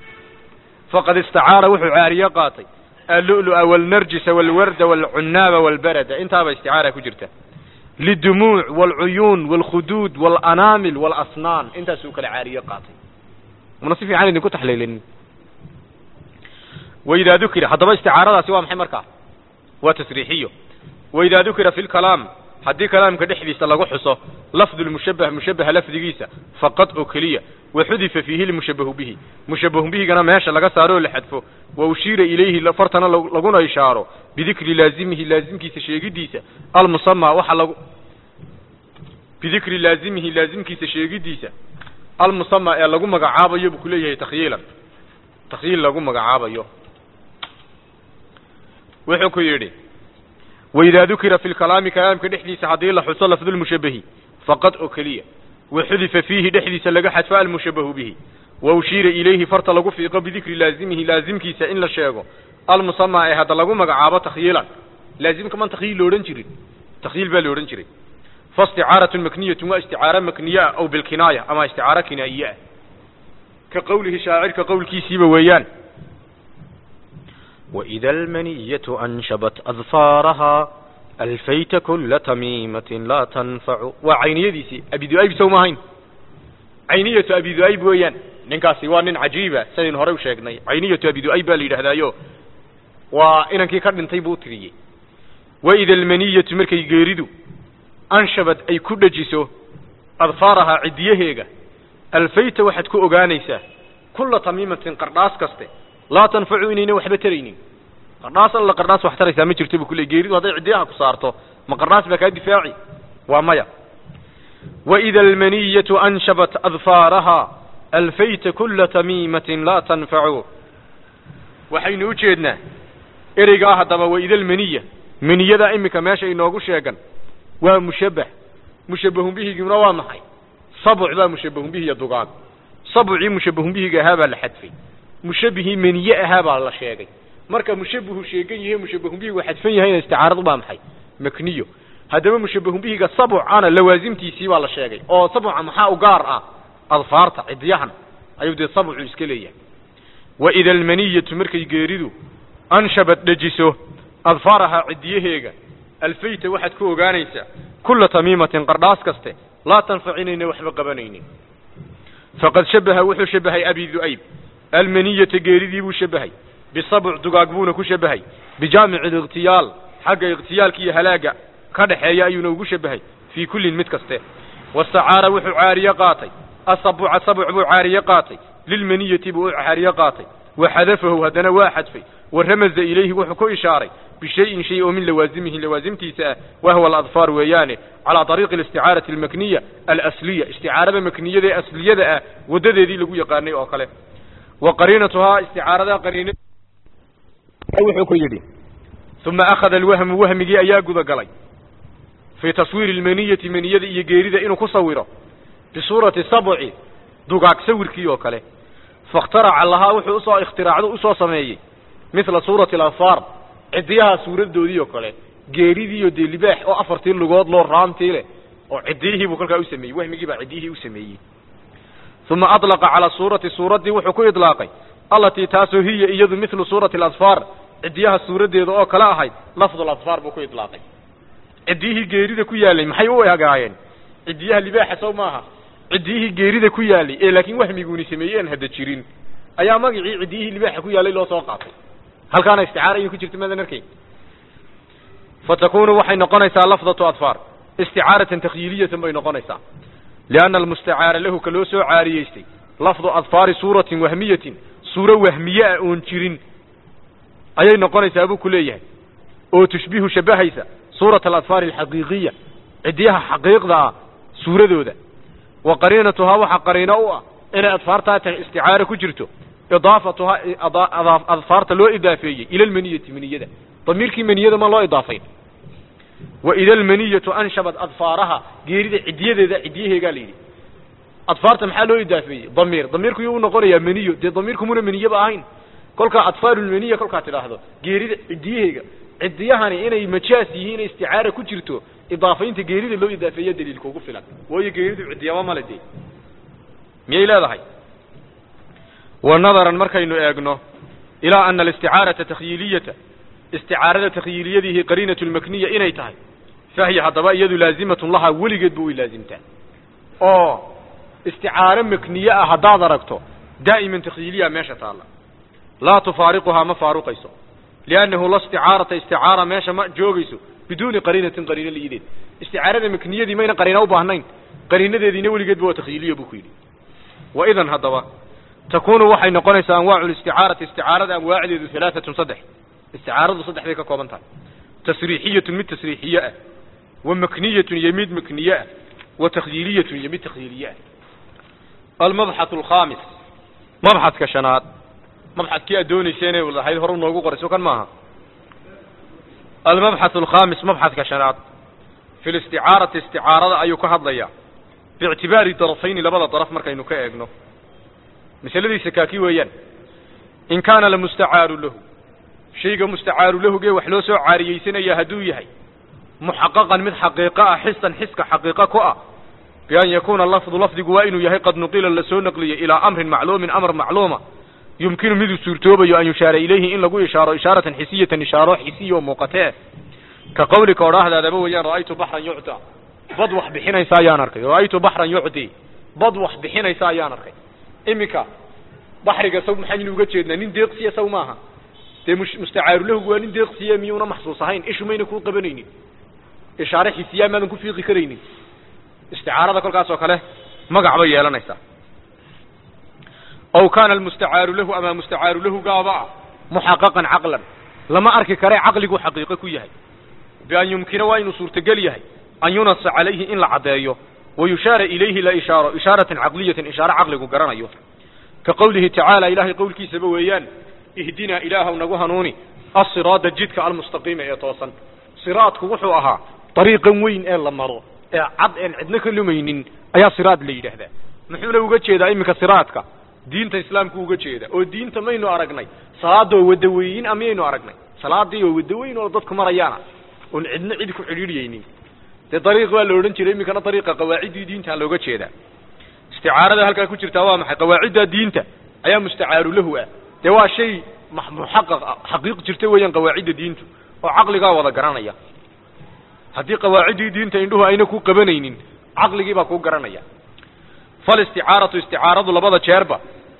faqad istacaara wuxuu caariyo qaatay allu'lu'a waalnarjisa waalwarda waalcunnaaba waalbarada intaaba isticaara ku jirta lidumuuc waalcuyuun waalkhuduud waalanaamil waalasnaan intaasuu kale caariyo qaatay mana si fiican idinku taxliilinin waidaa dukira haddaba isticaaradaasi waa maxay markaa waa tasriixiyo waidaa dukira fi lkalaam haddii kalaamka dhexdiisa lagu xuso lafdu lmushabbah mushabbaha lafdigiisa faqad oo keliya waxudifa fiihi lmushabbahu bihi mushabbahu bihigana meesha laga saaro oo la xadfo wa ushiira ilayhi fartana laguna ishaaro bidikri laazimihi laazimkiisa sheegidiisa almusamaa waxa lagu bidikri laazimihi laazimkiisa sheegidiisa almusamaa ee lagu magacaabayo buu ku leeyahay takhyiilan takhyiil lagu magacaabayo wuxuu ku yidhi waidaa dukira fi lkalaami kalaamka dhexdiisa haddii la xuso lafdulmushabbahi faqad oo keliya waxudifa fiihi dhexdiisa laga xadfo almushabbahu bihi wa ushiira ilayhi farta lagu fiiqo bidikri laazimihi laazimkiisa in la sheego almusamaa ee hadda lagu magacaabo takhyiilan laazimka man takhyiil lo odhan jirin takhyiil baa la odhan jiray faisticaaratun makniyatun waa isticaaro makniye ah aw bilkinaaya ama isticaaro kinaa'iye ah ka qowlihi shaacirka qowlkiisiiba weeyaan وإذا المنية أنشبت أظفارها ألفيت كل تميمة لا تنفع waa cayniyadiisii abi du'ayb sow maahayn cayniyatu abi du'ayb weeyaan ninkaasi waa nin cajiiba sidaynu horey u sheegnay cayniyatu abi du'ayb baa la yidhaahdaayo waa inankii ka dhintay buu u tiriyey waida almaniyatu markay geeridu anshabad ay ku dhejiso adfaarahaa ciddiyaheega alfayta waxaad ku ogaanaysaa kulla tamiimatin qardhaas kaste laa tanfacu inayna waxba taraynin qardhaas alla qardhaas wax taraysaa ma jirto bu kule geeridu hadday ciddiyaha ku saarto ma qardhaas baa kaa difaaci waa maya waida almaniyatu anshabat adfaaraha alfayta kulla tamiimatin laa tanfacu waxaynu u jeednaa ereygaa haddaba waida almaniya maniyada iminka meesha inoogu sheegan waa mushabbah mushabbahun bihiguna waa maxay sabuc baa mushabbahun bihiya dugaag sabucii mushabbahun bihiga ahaa baa la xadfay mushabbihii maniye ahaa baa la sheegay marka mushabbahu sheegan yahe mushabbahun bihigu xadfan yahayna isticaaradu baa maxay makniyo haddaba mushabbahun bihiga sabucana lawaasimtiisii baa la sheegay oo sabuca maxaa u gaar ah adfaarta cidiyahan ayuu dee sabucu iska leeyahay waida almaniyatu markay geeridu anshabad dhejiso adfaarahaa cidiyaheega alfayta waxaad ku ogaanaysaa kulla tamiimatin qardhaas kaste laa tanfacinayna waxba qabanaynin faqad shabaha wuxuu shabahay abi du'ayb almaniyata geeridii buu shabahay bisabuc dugaag buuna ku shabahay bijaamici alikhtiyaal xagga ikhtiyaalka iyo halaaga ka dhaxeeya ayuuna ugu shabahay fii kullin mid kaste wastacaara wuxuu caariye qaatay asabuca sabuc buu caariye qaatay lilmaniyati buu u caariye qaatay waxadafahu haddana waa xadfay wa ramaza ilayhi wuxuu ku ishaaray bishayin shay oo min lawaasimihi lawaasimtiisa ah wahwa aladfaar weeyaane calaa ariiqi alisticaarati almakniya alasliya isticaarada makniyada ee asliyada ah waddadeedii lagu yaqaanay oo kale wa qariinatuhaa isticaarada qariina wuxuu ku yidhi uma akhada alwahmu wahmigii ayaa gudagalay fii taswiiri almaniyati maniyada iyo geerida inuu ku sawiro bisuurati sabci dugaag sawirkii oo kale fakhtaraca lahaa wuxuu usoo ikhtiraacdo usoo sameeyey mithla suurati aladfaar cidiyaha suuradoodii oo kale geeridiiyo dee libaax oo afartii lugood loo raantii leh oo cidiyihii buu kolkaa u sameeyey wahmigii baa cidiyihii u sameeyey uma adlaqa calaa suurati suuraddii wuxuu ku idlaaqay allatii taasoo hiya iyadu mithlu suurati aladfaar cidiyaha suuradeeda oo kale ahayd lafdu ladfaar buu ku idlaaqay cidiyihii geerida ku yaalay maxay u agaayeen cidiyaha libaaxa sow maaha ciddiyihii geerida ku yaalay ee laakiin wahmiguuni sameeyey aan hadda jirin ayaa magacii ciddiyihii libaaxa ku yaalay loo soo qaatay halkaana isticaara ayay ku jirta maadan arkay fatakunu waxay noqonaysaa lafdatu adfaar isticaaratan takhyiiliyatan bay noqonaysaa lianna almustacaara lahu ka loo soo caariyeystay lafdu adfaari suuratin wahmiyatin suuro wahmiye ah oon jirin ayay noqonaysaa buu ku leeyahay oo tushbihu shabahaysa suurat aladfaari alxaqiiqiya ciddiyaha xaqiiqda ah suuradooda wa qariinatuhaa waxaa qariino u ah inay adfaartaa tahay isticaaro ku jirto idaafatuhaa adfaarta loo idaafeeyey ila almaniyati maniyada damiirkii maniyada ma loo idaafayn wa ida almaniyatu anshabat adfaaraha geerida ciddiyadeeda ciddiyaheegaa la yidhi adfaarta maxaa loo idaafeeyey damiir damiirku yuu u noqonayaa maniyo dee damiirku muna maniyaba ahayn kolkaa adfaarulmaniya kolkaa tidhaahdo geerida ciddiyaheega ciddiyahani inay majaas yihiin isticaara ku jirto idaafaynta geerida loo idaafeeya daliilka ugu filan waayo geeridu ciddiyaba male dee miyay leedahay wa nadaran markaynu eegno ilaa ana alisticaarata takhyiiliyata isticaarada takhyiiliyadihi qariinatu lmakniya inay tahay fahiya haddaba iyadu laazimatun lahaa weligeed bu way laazimtaa oo isticaaro makniye ah haddaad aragto daa'iman takhyiiliya meesha taalla laa tufaariquhaa ma faaruqayso liannahu la isticaarata isticaara meesha ma joogayso biduuni qariinatin qariino liideed isticaarada makniyadii mayna qariina u baahnayn qariinadeediina weligeedba waa takhyiiliya buu ku yidhi wa idan haddaba takunu waxay noqonaysaa anwaacu listicaarati isticaarada anwaacdeedu halaaatun saddex isticaaradu saddex bay ka kooban tahay tasriixiyatun mid tasriixiye ah wa makniyatun iyo mid makniye ah wa takhyiiliyatun iyo mid takhyiiliye ah almabxath alkhamis mabxadka shanaad mabxadkii aad doonaysa inay lahayd hore noogu qorayso kan maaha almabxath alkhamis mabxadka shanaad fi listicaarati isticaarada ayuu ka hadlayaa biictibaari darafayni labada daraf markaynu ka eegno masaladiisa kaaki weeyaan in kaana lamustacaaru lahu shayga mustacaaru lahugee wax loo soo caariyeysanaya hadduu yahay muxaqaqan mid xaqiiqo ah xisan xiska xaqiiqo ku ah bian yakuuna lafdu lafdigu waa inuu yahay qad nuqila lasoo naqliyey ilaa amrin macluumin amar macluuma yumkinu miduu suurtoobayo an yushaara ilayhi in lagu ishaaro ishaaratan xisiyatan ishaaro xisiya oo muuqatee ka qawlika odhaahdaadaba weeyaan ra'aytu baxran yucda bad wax bixinaysa ayaan arkay ra'aytu baxran yucdi bad wax bixinaysa ayaan arkay iminka baxriga saw maxaynu uga jeednaa nin deeqsiya saw maaha dee mustacaaru lahugu waa nin deeqsiya miyuuna maxsuus ahayn ishu mayna kuu qabanaynin ishaare xisiyaa maadan ku fiiqi karaynin isticaarada kolkaas oo kale magac bay yeelanaysaa ow kaana almustacaaru lahu ama mustacaaru lahu gaaba ah muxaqaqan caqlan lama arki kare caqligu xaqiiqo ku yahay bian yumkina waa inuu suurtogel yahay an yunasa calayhi in la caddeeyo wa yushaara ilayhi la ishaaro ishaaratan caqliyatin ishaaro caqligu garanayo ka qowlihi tacaala ilaahay qowlkiisaba weeyaan ihdinaa ilaahaw nagu hanuuni asiraada jidka almustaqiima ee toosan siraadku wuxuu ahaa dariiqan weyn ee la maro ee cad een cidno ka lumaynin ayaa siraad la yidhaahdaa muxuuna uga jeedaa iminka siraadka diinta islaamku uga jeeda oo diinta maynu aragnay salaadoo wadaweyin a miyaynu aragnay salaadii oo wadaweyn oo dadku marayaana oon cidno cid ku xidhiidhiyaynin dee dariiq waa la odhan jiray iminkana dariiqa qawaaciddii diinta looga jeedaa isticaarada halkaa ku jirtaa waa maxay qawaacidda diinta ayaa mustacaaru lahu ah dee waa shay muxaqaq ah xaqiiq jirta weeyaan qawaacidda diintu oo caqligaa wada garanaya haddii qawaaciddii diinta indhuhu ayna ku qabanaynin caqligii baa kuu garanaya falisticaaratu isticaaradu labada jeerba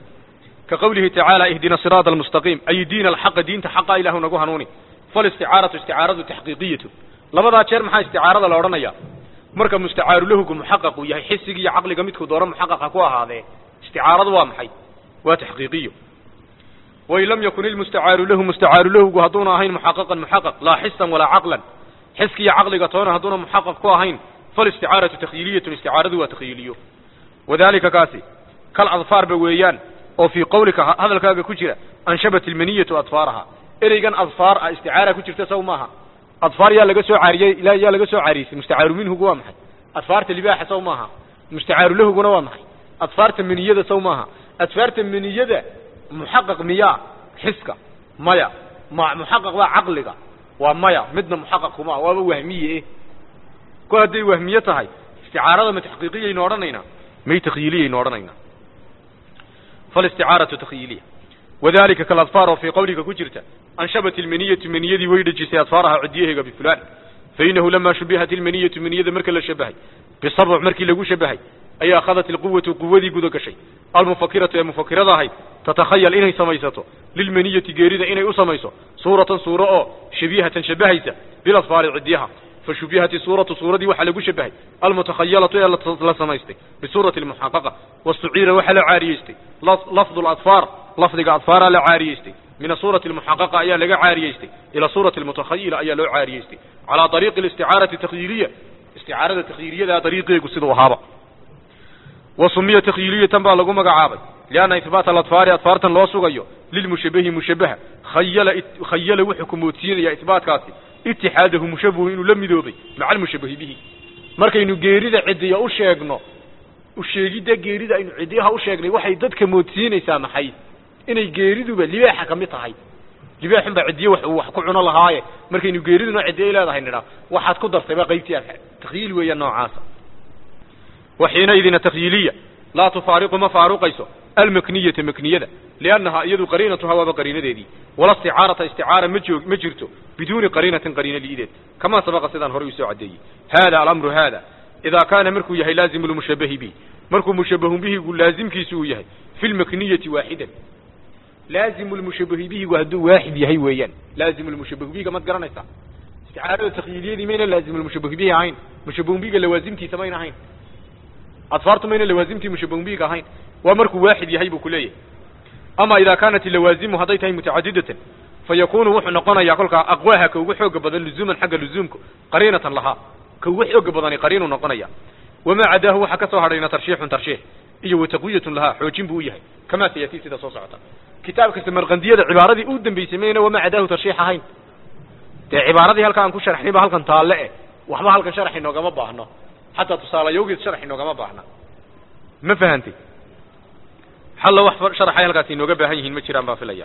ka qowlihi tacaala ihdina siraada almustaqiim ay diina alxaqa diinta xaqa ilaahu nagu hanuuni falisticaaratu isticaaradu taxqiiqiyatu labadaa jeer maxaa isticaarada la odhanaya marka mustacaaru lahugu muxaqaq uu yahay xisiga iyo caqliga midkuu doono muxaqaq ha ku ahaadee isticaaradu waa maxay waa taxqiiqiyo wain lam yakun ilmustacaaru lahu mustacaaru lahugu hadduuna ahayn muxaqaqan muxaqaq laa xisan walaa caqlan xiska iyo caqliga toona hadduuna muxaqaq ku ahayn falisticaaratu takhyiiliyatun isticaaradu waa takhyiiliyo wadalika kaasi kal adfaarba weeyaan oo fii qawlika hadalkaaga ku jira anshabat ilmaniyatu adfaaraha ereygan adfaar ah isticaara ku jirta saw maaha adfaar yaa laga soo caariyey ila yaa laga soo caariyey mustacaaru minhugu waa maxay adfaarta libaaxa saw maaha mustacaaru lahuguna waa maxay adfaarta maniyada saw maaha adfaarta maniyada muxaqaq miyaa xiska maya ma muxaqaq waa caqliga waa maya midna muxaqaq kuma waaba wahmiye eh kol hadday wahmiye tahay isticaarada ma taxqiiqiyaynu odhanaynaa may takhyiiliyaynu odhanaynaa falisticaaratu takhyiiliya wadalika kaladfaar oo fii qawliga ku jirta anshabat ilmaniyatu maniyadii way dhejisay adfaaraha cidiyaheega bifulaan fainahu lama shubihat ilmaniyatu maniyada marka la shabahay bisabc markii lagu shabahay ayaa akhadat ilquwatu quwadii guda gashay almufakiratu ee mufakirada ahayd tatakhayal inay samaysato lilmaniyati geerida inay u samayso suuratan suuro oo shabihatan shabahaysa biladfaari cidiyaha fashubihat suuratu suuradii waxaa lagu shabahay almutakhayalatu ee la samaystay bisuurati almuxaqaqa wastuciira waxaa la caariyeystay lafdu ladfaar lafdiga adfaaraa la caariyeystay min asuurati almuxaqaqa ayaa laga caariyeystay ila suurati almutakhayila ayaa loo caariyeystay calaa ariiqi alisticaarati takhyiiliya isticaarada takhyiiliyada dariiqeegu siduu ahaaba wa sumiya takhyiiliyatan baa lagu magacaabay lianna ihbaata aladfaari adfaartan loo sugayo lilmushabahi mushabaha khayala khayala wuxuu ku moodsiinaya ihbaatkaasi itixaadahu mushabahu inuu la midoobay maca almushabahi bihi markaynu geerida cidiya u sheegno usheegidda geerida aynu cidiyaha u sheegnay waxay dadka moodsiinaysaa maxay inay geeriduba libaaxa ka mid tahay libaaxun baa cidiye wax uu wax ku cuno lahaaye markaynu geeriduna cidiya leedahay nidhaa waxaad ku dartay baa qaybtii takhyiil weeya noocaasa waxiinaidina takhyiiliya laa tufaariqu ma faaruqayso almakniyata makniyada liannahaa iyadu qariinatuhaa waaba qariinadeedii wala isticaarata isticaara ma joog ma jirto biduuni qariinatin qariina liideed kamaa sabaqa sidaan horey usoo caddeeyey hada alamru hada idaa kaana markuu yahay laazimu lmushabahi bihi markuu mushabahu bihigu laazimkiisu uu yahay fi lmakniyati waaxidan laazimu lmushabahi bihigu hadduu waaxid yahay weeyaan laazimu lmushabahu bihiga maad garanaysaa isticaarada takhyiiliyadii mayna laazimu lmushabahu bihi ahayn mushabahu bihiga lawaasimtiisa mayna ahayn adfaartu mayna lawaasimtii mushabahu bihiga ahayn waa markuu waaxid yahay buu ku leeyahay ama idaa kaanat ilawaazimu hadday tahay mutacadidatan fayakunu wuxuu noqonayaa kolkaa aqwaaha ka ugu xooga badan luzuuman xagga luzuumka qariinatan lahaa ka ugu xooga badani qariinuu noqonaya wamaa cadaahu waxaa ka soo hadhayna tarshiixun tarshiix iyo wataqwiyatun lahaa xoojin buu u yahay kamaa sayatii sida soo socota kitaabka samarqandiyada cibaaradii u dambeysay mayna wamaa cadaahu tarshiix ahayn dee cibaaradii halka aan ku sharxnay ba halkan taalle eh waxba halkan sharax inoogama baahno xataa tusaalayowgeed sharax inoogama baahna ma fahantay xalla wax sharaxay halkaasi inooga baahan yihiin ma jiraan baan filaya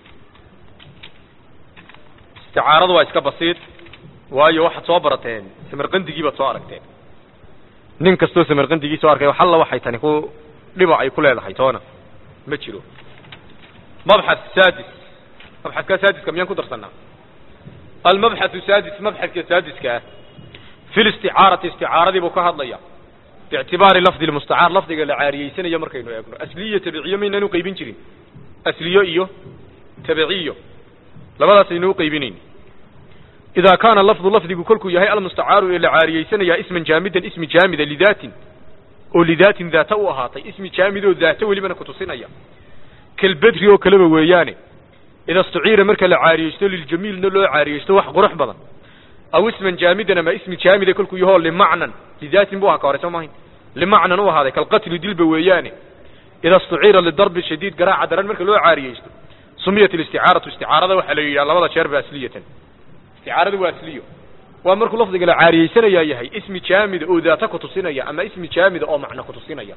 isticaaradu waa iska basiid waayo waxaad soo barateen samarqandigii baad soo aragteen nin kastoo samarqandigii soo arkay xalla waxay tani ku dhiba ay ku leedahay toona ma jiro mabxath saadis mabxadka saadiska miyaan ku darsanaa almabxathu saadis mabxadka saadiska ah fi listicaarati isticaaradii buu ka hadlaya biictibaari lafdi lmustacaar lafdiga la caariyeysanayo markaynu eegno asliyo tabiciyo maynaan u qaybin jirin asliyo iyo tabiciyo labadaas aynu u qaybinayn idaa kaana lafdu lafdigu kolkuu yahay almustacaaru ee la caariyeysanayaa isman jaamidan ismi jaamida lidaatin oo lidaatin daata u ahaatay ismi jaamid oo daata welibana kutusinaya kalbedri oo kaleba weeyaane ida istuciira marka la caariyeysto liljamiilna loo caariyeysto wax qurux badan aw isman jaamidan ama ismi jaamida kolkuu yahoo limacnan lidaatin bu aha ka hore soo mahayn limacnan u ahaaday kalqatli dilba weeyaane ida istuciira lidarbi shadiid garaaca daran marka loo caariyeysto sumiyat alisticaaratu isticaarada waxaa la yidhaha labada jeerba asliyatan isticaarada waa asliyo waa markuu lafdiga la caariyeysanayaa yahay ismi jaamida oo daata kutusinaya ama ismi jaamida oo macno kutusinaya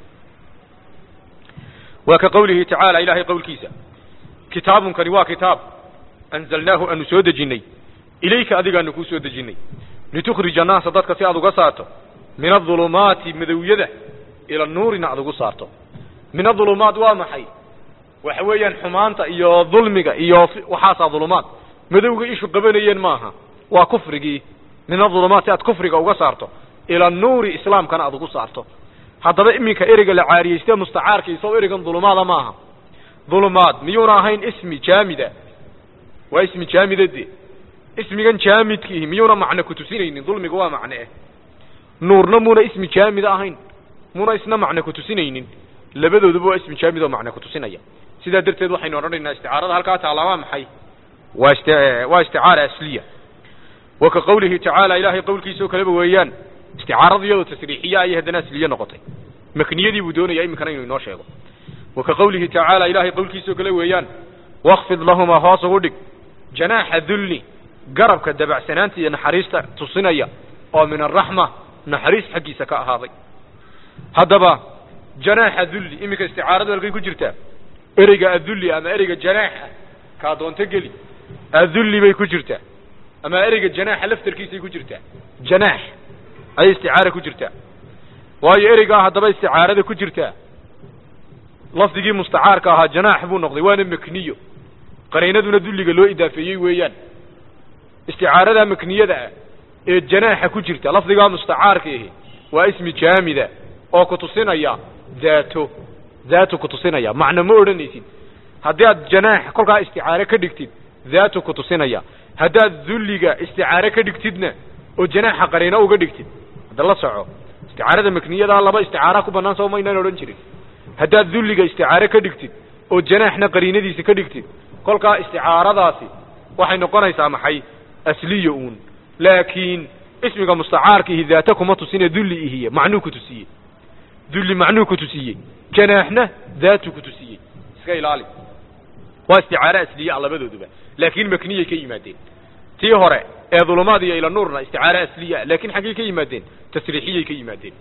waa ka qawlihi tacaala ilahay qowlkiisa kitaabunkani waa kitaab anzalnaahu aanu soo dejinnay ilayka adigaanu kuu soo dejinnay litukhrija annaasa dadka si aad uga saarto min adulumaati madowyada ila nuurina aad ugu saarto min adulumaat waa maxay waxa weeyaan xumaanta iyo dulmiga iyo waxaasaa dulumaad madowga ishu qabanayeen maaha waa kufrigii min adulumaat si aad kufriga uga saarto ila nuuri islaamkana aad ugu saarto haddaba iminka ereyga la caariyeyste mustacaarkiisa ereygan dulumaada maaha dulumaad miyuuna ahayn ismi jaamida waa ismi jaamida de ismigan jaamidkiihi miyuuna macno kutusinaynin dulmiga waa macne eh nuurna muuna ismi jaamida ahayn muuna isna macno kutusinaynin labadooduba waa ismi jaamid oo macno kutusinaya sidaa darteed waxaynu odhanaynaa isticaarada halkaa taala waa maxay waa ist waa isticaara asliya wa ka qawlihi tacaala ilahay qowlkiisa oo kaleba weeyaan isticaarada iyadoo tasriixiya ayay haddana asliye noqotay makniyadii buu doonaya iminkana inuu inoo sheego wa ka qawlihi tacaala ilahay qowlkiisa oo kale weeyaan wakfid lahumaa hoos ugu dhig janaaxa dulli garabka dabacsanaanta iyo naxariista tusinaya oo min araxma naxariis xaggiisa ka ahaaday haddaba janaaxa dulli iminka isticaaradu halkay ku jirtaa ereyga adulli ama ereyga janaaxa kaa doonto geli adulli bay ku jirtaa ama ereyga janaaxa laftarkiisay ku jirtaa janaax ayay isticaara ku jirtaa waayo ereygaa haddaba isticaarada ku jirtaa lafdigii mustacaarka ahaa janaax buu noqday waana makniyo qariinaduna dulliga loo idaafeeyey weeyaan isticaarada makniyada ah ee janaaxa ku jirta lafdigaa mustacaarka ahi waa ismi jaamida oo kutusinaya daato daatu kutusinaya macno ma odhanaysid haddii aad janaax kolkaa isticaare ka dhigtid daatu kutusinaya haddaad dulliga isticaare ka dhigtidna oo janaaxa qariino uga dhigtid hadda la soco isticaarada makniyadaa laba isticaara ku bannaan soo maynaan odhan jirin haddaad dulliga isticaare ka dhigtid oo janaaxna qariinadiisa ka dhigtid kolkaa isticaaradaasi waxay noqonaysaa maxay asliya uun laakiin ismiga mustacaarkiihi daata kuma tusine dulli ihiye macnuu ku tusiye dulli macnuu ku tusiye janaaxna daatu ku tusiyey iska ilaali waa isticaare asliye a labadooduba laakiin makniyay ka yimaadeen tii hore ee dulumaad iyo ila nuurna isticaare asliya laakiin xaggay ka yimaadeen tasriixiyay ka yimaadeen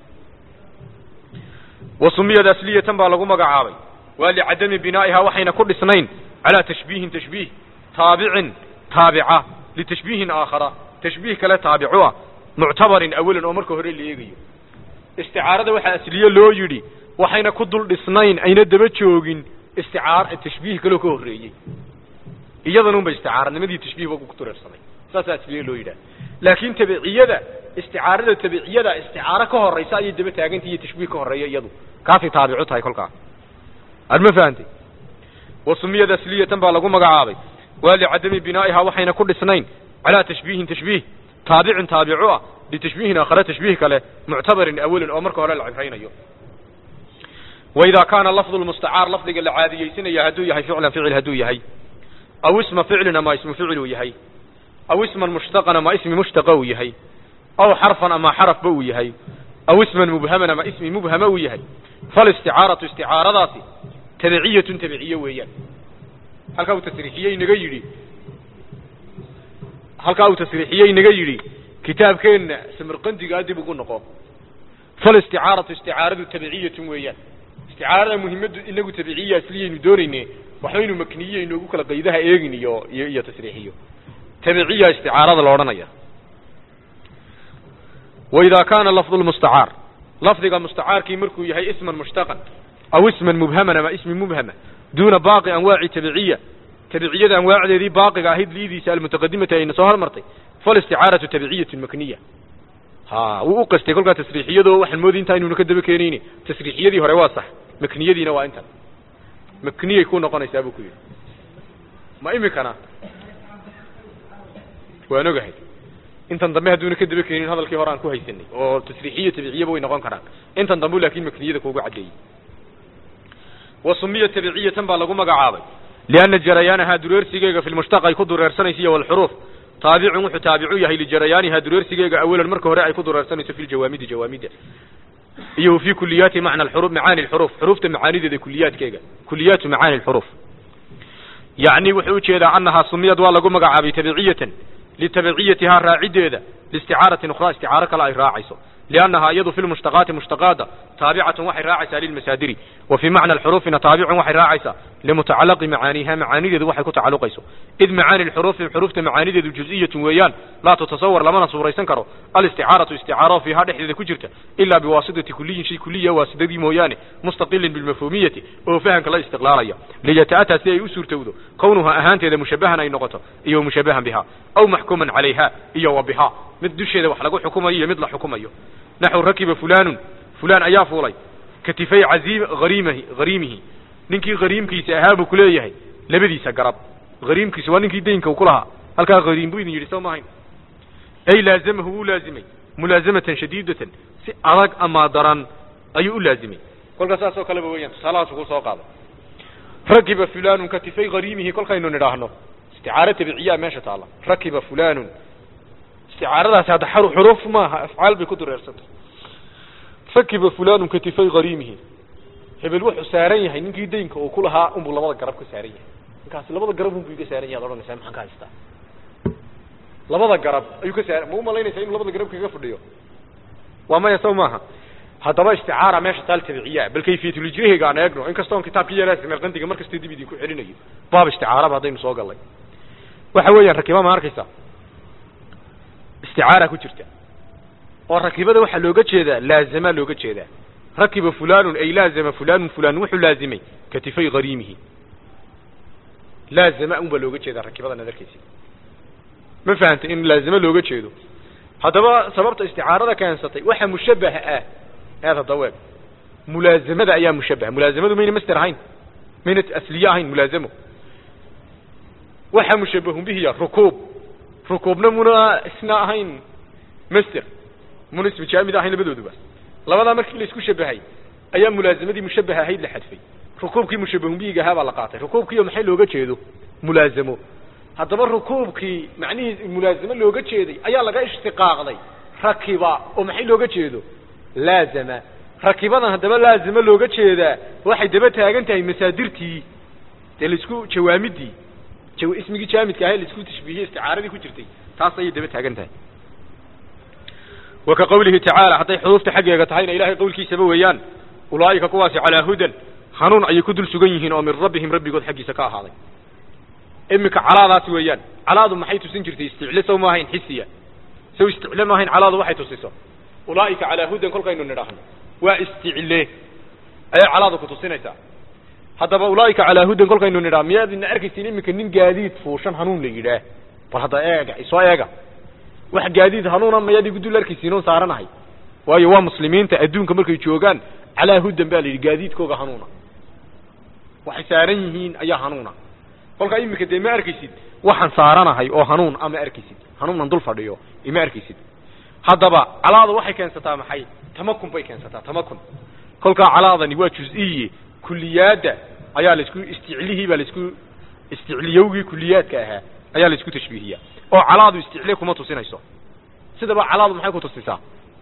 wa sumiyad asliyatan baa lagu magacaabay waa licadami binaa'iha waxayna ku dhisnayn calaa tashbiihin tashbiih taabicin taabica litashbiihin aakhara tashbiih kale taabicu ah muctabarin awalan oo marka hore la eegayo isticaarada waxaa asliye loo yidhi waxayna ku dul dhisnayn ayna daba joogin isticaar tashbiih kaloo ka horreeyey iyadanunba isticaaranimadii tashbiihba ku tureersamay saasaa asliye loo yidhaha laakiin tabiciyada isticaarada tabiciyada isticaaro ka horraysa ayay daba taagantay iyo tashbiih ka horreeya iyadu kaasay taabicu tahay kolkaa ad ma fahantay wa sumiyad asliyatan baa lagu magacaabay waa licadami binaa'iha waxayna ku dhisnayn calaa tashbiihin tashbiih taabicin taabicu ah litashbiihin aakhare tashbiih kale muctabarin awalan oo marka hore la cibraynayo waidaa kaana lafdu lmustacaar lafdiga la caadiyeysanaya hadduu yahay ficlan ficil hadduu yahay aw isma ficlin ama ismu ficil uu yahay aw isman mushtaqan ama ismi mushtaqa uu yahay aw xarfan ama xarafba uu yahay aw isman mubhaman ama ismi mubhama uu yahay falisticaaratu isticaaradaasi tabiciyatun tabiciye weeyaan halkaa uu tasriixiyey naga yidhi halkaa uu tasriixiyey naga yidhi kitaabkeenna samarqandigaa dib ugu noqo falisticaaratu isticaaradu tabiciyatun weeyaan isticaarada muhimaddu inagu tabiciya asliyaynu doonayne waxbaynu makniye inoogu kala qaydaha eegin iyo iyo iyo tasriixiyo tabiciya isticaarada la odhanaya waidaa kaana lafdu lmustacaar lafdiga mustacaarkii markuu yahay isman mushtaqan aw isman mubhaman ama ismi mubhama duuna baaqi anwaaci tabiciya tabiciyada anwaacdeedii baaqiga ahayd liidiisa almutaqadimati ayna soo hormartay falisticaaratu tabiciyatun makniya ha wuu u qastay kolkaa tasriixiyadoo waxaan moodi intaa inuuna ka daba keenayni tasriixiyadii hore waa sax makniyadiina waa intan makniyay ku noqonaysaa buu ku yidhi ma imikana waan ogahay intan dambe hadduuna ka daba keenin hadalkii hore aan ku haysanay oo tasriixiya tabiciyaba way noqon karaan intan dambe laakiin makniyada kuugu caddeeyey wa sumiya tabiciyatan baa lagu magacaabay lianna jarayaanahaa dureersigeega fi lmushtaq ay ku dureersanayso iyo walxuruuf taabicun wuxuu taabicu yahay lijarayaanihaa dureersigeega awalan marka hore ay ku dureersanayso fi ljawaamidi jawaamida iyo fi kuliyaati macna alxuruf macaani alxuruf xuruufta macaanideeda kuliyaadkeega kuliyaatu macaani alxuruf yacni wuxuu ujeedaa annahaa sumiyad waa lagu magacaabay tabiciyatan litabiciyatihaa raacideeda liisticaaratin ukhraa isticaaro kale ay raacayso liannahaa iyadu fi lmushtaqaati mushtaqaada taabicatun waxay raacaysaa lilmasaadiri wa fii macna alxuruufina taabicun waxay raacaysaa limutacalaqi macaaniiha macaanideedu waxay ku tacalluqayso id macaani lxuruufi xuruufta macaanideedu juz'iyatun weeyaan laa tutasawar lamana suuraysan karo alisticaaratu isticaaro fiihaa dhexdeeda ku jirta ilaa biwaasitati kuliyin shay kuliya waasidadii mooyaane mustaqilin bilmafhuumiyati oo fahamka la istiqlaalaya liyata'ataa si ay u suurtowdo kownuha ahaanteeda mushabahan ay noqoto iyo mushabahan bihaa aw maxkuuman calayha iyo wa bihaa mid dusheeda wax lagu xukumayo iyo mid la xukumayo naxu rakiba fulanun fulaan ayaa fuulay katifay cazim hariimahi hariimihi ninkii hariimkiisa ahaa buu kuleeyahay labadiisa garab hariimkiisa waa ninkii daynka uu ku lahaa halkaa hariim buu idin yidhi soo maahayn ay laazamahu wuu laazimay mulaasamatan shadiidatan si adag ama daran ayuu u laazimay kolkaa saas oo kaleba weeyaan tusaalahaasuu ku soo qaaday rakiba fulanun katifay hariimihi kolkaynu nidhaahno isticaaro tabiciyaa meesha taalla rakiba fulanun isticaaradaasi hadda xuruuf maaha afcaal bay ku dureersantay rakiba fulanun katifay hariimihi hebel wuxuu saaran yahay ninkii daynka uu ku lahaa unbuu labada garab ka saaran yahay ninkaasi labada garab unbuu iga saaran yahay ad odhanaysaa maxaan ka haystaa labada garab ayuu ka saara ma u malaynaysaa inuu labada garab kaga fadhiyo waa maya saw maaha haddaba isticaara meesha taal tabiciyaa bal kayfiyatulijrihiga aan eegno inkastoon kitaabkii yaraasi meelqandiga markasta dib idinku celinayo baab isticaaraba haddaynu soo gallay waxa weeyaan rakiba ma arkaysa isticaara ku jirta oo rakibada waxaa looga jeedaa laazama looga jeedaa rakiba fulanun ay laazama fulanun fulan wuxuu laazimay katifay hariimihi laazama un baa looga jeedaa rakibadan ad arkaysi ma fahantay in laazimo looga jeedo haddaba sababta isticaarada keensatay waxa mushabaha ah eed hadda weeg mulaazamada ayaa mushabaha mulaazamadu mayna master ahayn mayna asliye ahayn mulaazamo waxa mushabahun bihiya rukuub rukuubna muna isna ahayn master muna ismu jaamid ahayn labadooduba labadaa markii la isku shabahay ayaa mulaazamadii mushabaha ahayd la xadfay rukuubkii mushabahun bihiga ahaa baa la qaatay rukuubkiiyo maxay looga jeedo mulaazamo haddaba rukuubkii macnihii mulaazamo looga jeeday ayaa laga ishtiqaaqday rakiba oo maxay looga jeedo laazama rakibadan haddaba laazamo looga jeedaa waxay daba taagan tahay masaadirtii dee laisku jawaamidii jaw ismigii jaamidka ahay laisku tashbiihiyey isticaaradii ku jirtay taas ayay daba taagan tahay wa ka qawlihi tacaala hadday xuruufta xaggeega tahayna ilahay qowlkiisaba weeyaan ulaa'ika kuwaasi calaa hudan hanuun ayay ku dul sugan yihiin oo min rabbihim rabbigood xaggiisa ka ahaaday iminka calaadaasi weeyaan calaadu maxay tusin jirtay isticle sow ma ahayn xisiya sow isticle ma ahayn calaadu waxay tusiso ulaa'ika calaa hudan kolkaynu nidhaahno waa isticle ayay calaadu ku tusinaysaa haddaba ulaa'ika calaa hudan kolkaynu nidhaah miyaadina arkaysin iminka nin gaadiid fuushan hanuun la yidhaah bal hadda eega isoo eega wax gaadiid hanuuna mayaad igu dul arkaysiin oon saaranahay waayo waa muslimiinta adduunka markay joogaan calaa hudan baa la yidhi gaadiidkooga hanuuna waxay saaran yihiin ayaa hanuuna kolkaa iminka dee ma arkaysid waxaan saaranahay oo hanuun ama arkaysid hanuunan dul fadhiyo ima arkaysid haddaba calaada waxay keensataa maxay tamakun bay keensataa tamakun kolkaa calaadani waa juz-iye kuliyaadda ayaa laisku isticlihii baa laisku isticliyowgii kuliyaadka ahaa ayaa laisku tashbiihiyaa oo calaadu isticle kuma tusinayso sidaba calaadu maxay ku tusisaa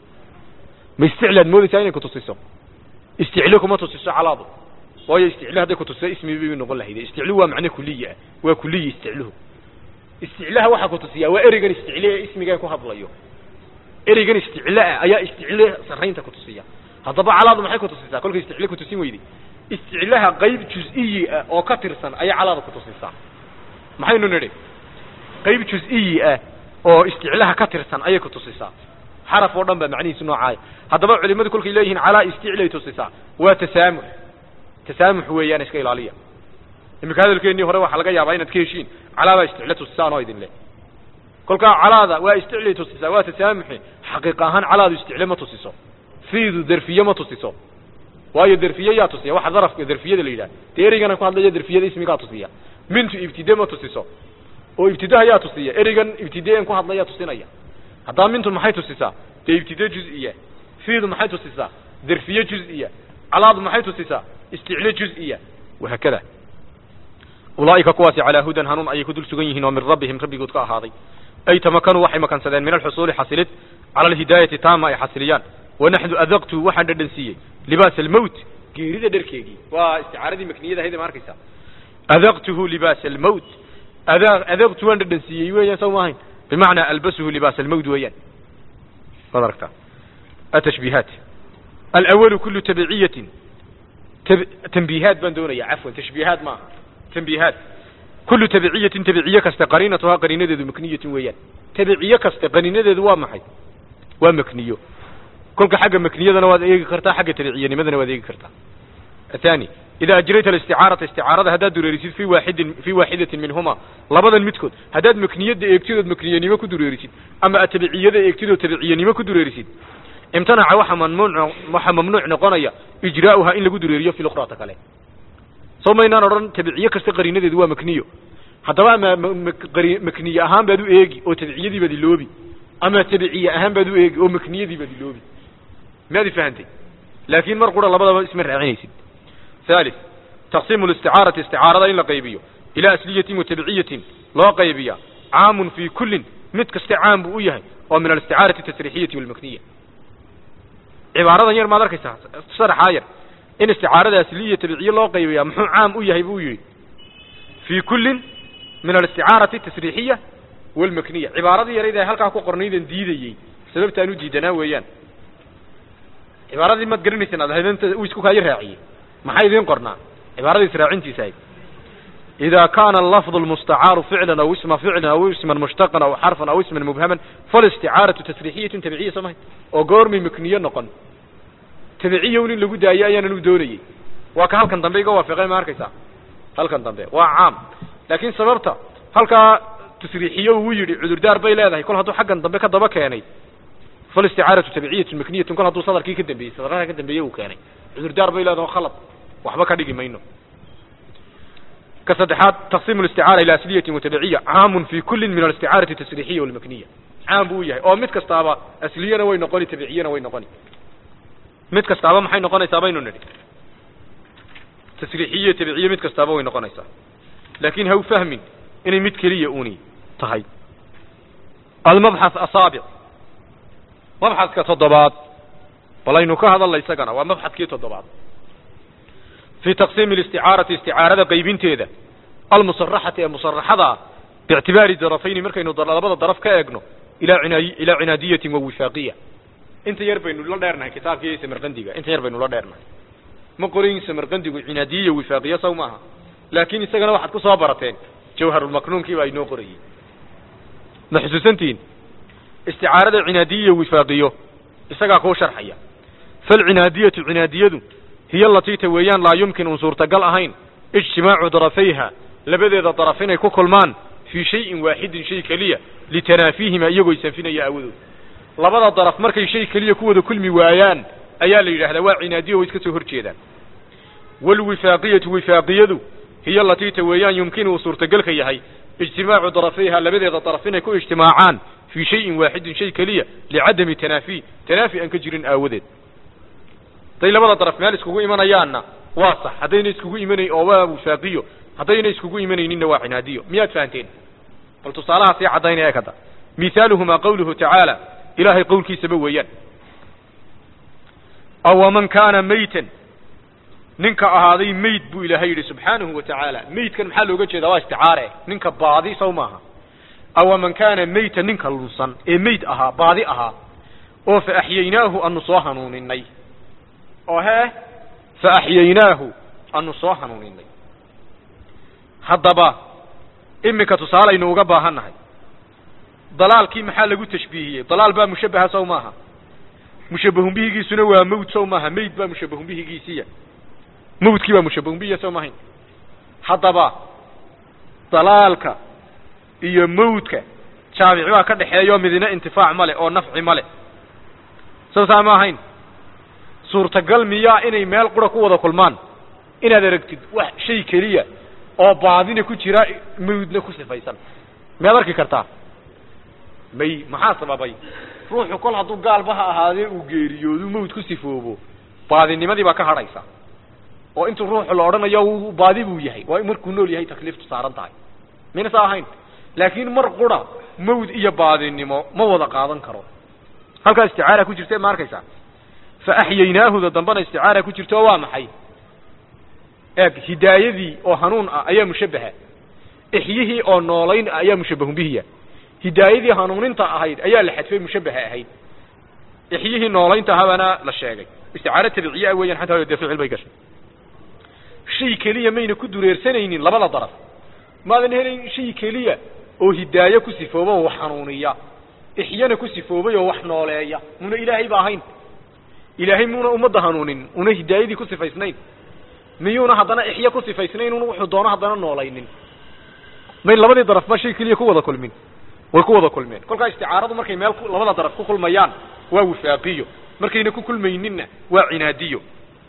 ma isticle aad moodaysaa inay kutusiso isticle kuma tusiso calaadu waayo isticle hadday kutusiso ismi bay noqon lahayde isticlu waa macne kuliya ah waa kuliyi isticluhu isticlaha waxaa kutusiyaa waa ereygan isticle ee ismigan ku hadlayo ereygan isticle ah ayaa isticle sarraynta kutusiya haddaba calaadu maxay kutusisaa kolkay isticle kutusin weyday isticlaha qayb juz-iyi ah oo ka tirsan ayay calaada kutusisaa maxaynu nidhi qayb juz-iyi ah oo isticlaha ka tirsan ayay kutusisaa xaraf oo dhan baa macnihiisu noocaaya haddaba culimadu kolkay leeyihiin calaa isticlay tusisaa waa tasaamux tasaamux weeyaan iska ilaaliya iminka hadalkeennii hore waxaa laga yaabaa inaad ka heshiin calaabaa isticle tusisaan oo idin leh kolkaa calaada waa isticlay tusisaa waa tasaamuxi xaqiiq ahaan calaadu isticle ma tusiso fiidu derfiye ma tusiso waayo derfiye yaa tusiya waxa darafka derfiyada la yidhaha dee ereygan ku hadlaya derfiyada ismigaa tusiya mintu ibtide ma tusiso oo ibtidaha yaa tusiya ereygan ibtideen ku hadlaya tusinaya haddaba mintu maxay tusisaa dee ibtide juz-iya fiidu maxay tusisaa derfiye juz-iya calaadu maxay tusisaa isticle juz-iya wahaakada ulaa'ika kuwaasi calaa hudan hanuun ayay ku dul sugan yihiin oo min rabbihim rabbigood ka ahaaday ay tamakanuu waxay makansadeen min alxusuuli xasilid cala alhidaayati taama ay xasiliyaan wanaxnu adaqtu waxaan dhadhansiiyey libaas almowt geerida dharkeegii waa isticaaradii makniyada ahayd ma arkaysaa adaqtuhu libaas almowt ada adaqtu waan dhadhansiiyey weeyaan saw maahayn bimacnaa albasuhu libaas almowt weeyaan waad aragtaa atashbiihaat alawalu kulu tabiciyatin tanbiihaat baan doonaya cafwan tashbiihaat maaha tanbiihaat kulu tabiciyatin tabiciye kaste qariinatuhaa qariinadeedu makniyatun weeyaan tabiciye kaste qariinadeedu waa maxay waa makniyo kolka xagga makniyadana waad eegi kartaa xagga tabiciyanimadana waad eegi kartaa athani ida ajrayta alisticaarata isticaarada haddaad dureerisid fi waaxidin fi waaxidatin minhuma labadan midkood haddaad makniyada eegtidood makniyanimo ku dureerisid ama aad tabiciyada eegtidood tabiciyanimo ku dureerisid imtanaca waxa mamnuuc waxa mamnuuc noqonaya ijraa'uha in lagu dureeriyo fi lukrata kale soo maynaan odhan tabiciye kasta qariinadeedu waa makniyo haddaba ama makniye ahaan baad u eegi oo tabiciyadii baad iloobi ama tabiciye ahaan baad u eegi oo makniyadii baad iloobi miyaad ifahantay laakin mar qura labadaba isma raacinaysid ثالث تقسيم الاستعارة استعارة إن لقيبية إلى أسلية وتبعية لا قيبية عام في كل متك استعام بؤيه ومن الاستعارة التسريحية والمكنية عبارة ير ما ذلك صرح عاير إن استعارة أسلية تبعية لا قيبية محو عام أيه بؤيه في كل من الاستعارة التسريحية والمكنية عبارة يريد هلك أكو قرنيدا ديدي سبب تانو ديدنا ويان عبارة ما تقرنيسنا هذا أنت ويسكوك هاي راعيه maxay idiin qornaa cibaarada israacintiisa ahayd إذا كان اللفظ المستعار فعلا أو اسم فعل أو اسما مشتقا أو حرفا أو اسما مبهما فالاستعارة تسريحية تبعية سماهي وقورمي مكنية نقن تبعية ولين لقو دايا أيانا ندوني وكا هل كان ضمبي قوة في غير ماركسا هل كان ضمبي وعام لكن سببتا هل كان تسريحية ويري عذر دار بي لا يكون هدو حقا ضمبي كضبا كياني فالاستعارة تبعية مكنية كل هدو صدر كي كدنبي صدرها كدنبي وكياني عذر دار بي لا دو خلط وحبا كدقي مينو كصدحات تقسيم الاستعارة إلى أسلية وتبعية عام في كل من الاستعارة التسريحية والمكنية عام بوياه أو مت كستابا أسلية وين نقولي تبعية وين نقولي مت كستابا محي نقولي سابين نري تسريحية تبعية مت كستابا وين نقولي سا لكن هو فهم إن مت كلية أوني تهي المبحث أصابع مبحث كتضبات والله إنه كهذا الله يسقنا ومبحث كي تضبات في تقسيم الاستعارة استعارة قيبين تيدا المصرحة المصرحة باعتبار الظرفين مركا إنه ضربات الظرف كأجنو إلى عناي إلى عنادية ووفاقية انت يربى إنه لا دارنا كتاب كي سمرقندقة انت يربى إنه لا دارنا ما قرين سمرقندقة عنادية ووفاقية سوماها لكن يستغنى واحد كصابرتين جوهر المكنون كي باينو قري محسوسنتين استعارة عنادية ووفاقية استغنى كو شرحية فالعنادية عنادية هي التي تويان لا يمكن أن صورتقل أهين اجتماع طرفيها لبدأ طرفين كوكلمان في شيء واحد شيء كلية لتنافيهما يقو يسنفين يأوذو لبدا طرف مركي شيء كلية كوذو كل موايان أيال إله دواء عنادية ويسكسو هرشيدا والوفاقية وفاقية هي التي تويان يمكن أن صورتقل كيهي اجتماع طرفيها لبدأ طرفين كو اجتماعان في شيء واحد شيء كلية لعدم تنافي تنافي أن كجر آوذد haday labada daraf meel iskugu imanayaanna waa sax haddayna iskugu imanayn oo waa wifaaqiyo haddayna iskugu imanayninna waa cinaadiyo miyaad fahanteen bal tusaalaha sii caddaynaya ee kada mithaaluhumaa qawluhu tacaala ilaahay qowlkiisaba weeyaan awaman kaana maytan ninka ahaaday mayd buu ilaahay yidhi subxaanahu wa tacaala maydkan maxaa looga jeedaa waa isticaare ninka baadi saw maaha awaman kaana maytan ninka lunsan ee mayd ahaa baadi ahaa oo fa axyaynaahu anu soo hanuuninay oo hee fa axyaynaahu anu soo hanuuninay haddaba iminka tusaalaynu uga baahannahay dalaalkii maxaa lagu tashbiihiyey dalaal baa mushabbaha sow maaha mushabbahun bihigiisuna waa mawd sow maaha mayd baa mushabbahun bihigiisiya mawdkii baa mushabbahun bihiya sow maahayn haddaba dalaalka iyo mawdka jaamici baa ka dhexeeya oo midina intifaac male oo nafci male sow saa ma ahayn suurtagal miyaa inay meel qura ku wada kulmaan inaad aragtid wax shay keliya oo baadina ku jira mawdna ku sifaysan miyaad arki kartaa may maxaa sababay ruuxu kol hadduu gaalba ha ahaadee uu geeriyoodu mawd ku sifoobo baadinimadii baa ka hadhaysa oo intuu ruuxu la odhanayo uu baadi buu yahay waa markuu nool yahay takliiftu saaran tahay mayna saa ahayn laakiin mar qura mawd iyo baadinimo ma wada qaadan karo halkaa isticaara ku jirta ma arkaysaa fa axyaynaahuda dambana isticaara ku jirto waa maxay eeg hidaayadii oo hanuun ah ayaa mushabbaha ixyihii oo noolayn ah ayaa mushabbahun bihiya hidaayadii hanuuninta ahayd ayaa la xadfay mushabbaha ahayd ixyihii noolaynta ahabaana la sheegay isticaaro tabiciye ah weeyaan xataa dee ficil bay gashay shay keliya mayna ku dureersanaynin labada daraf maadan helayn shay keliya oo hidaaye ku sifooba oo wax hanuuniya ixyana ku sifoobay oo wax nooleeya muna ilaahay ba ahayn ilaahay muuna ummadda hanuunin una hidaayadii ku sifaysnayn miyuuna haddana ixyo ku sifaysnayn un wuxuu doono haddana noolaynin may labadii daraf ba shay keliya ku wada kulmin way ku wada kulmeen kolkaa isticaaradu markay meel labada daraf ku kulmayaan waa wifaaqiyo markayna ku kulmayninna waa cinaadiyo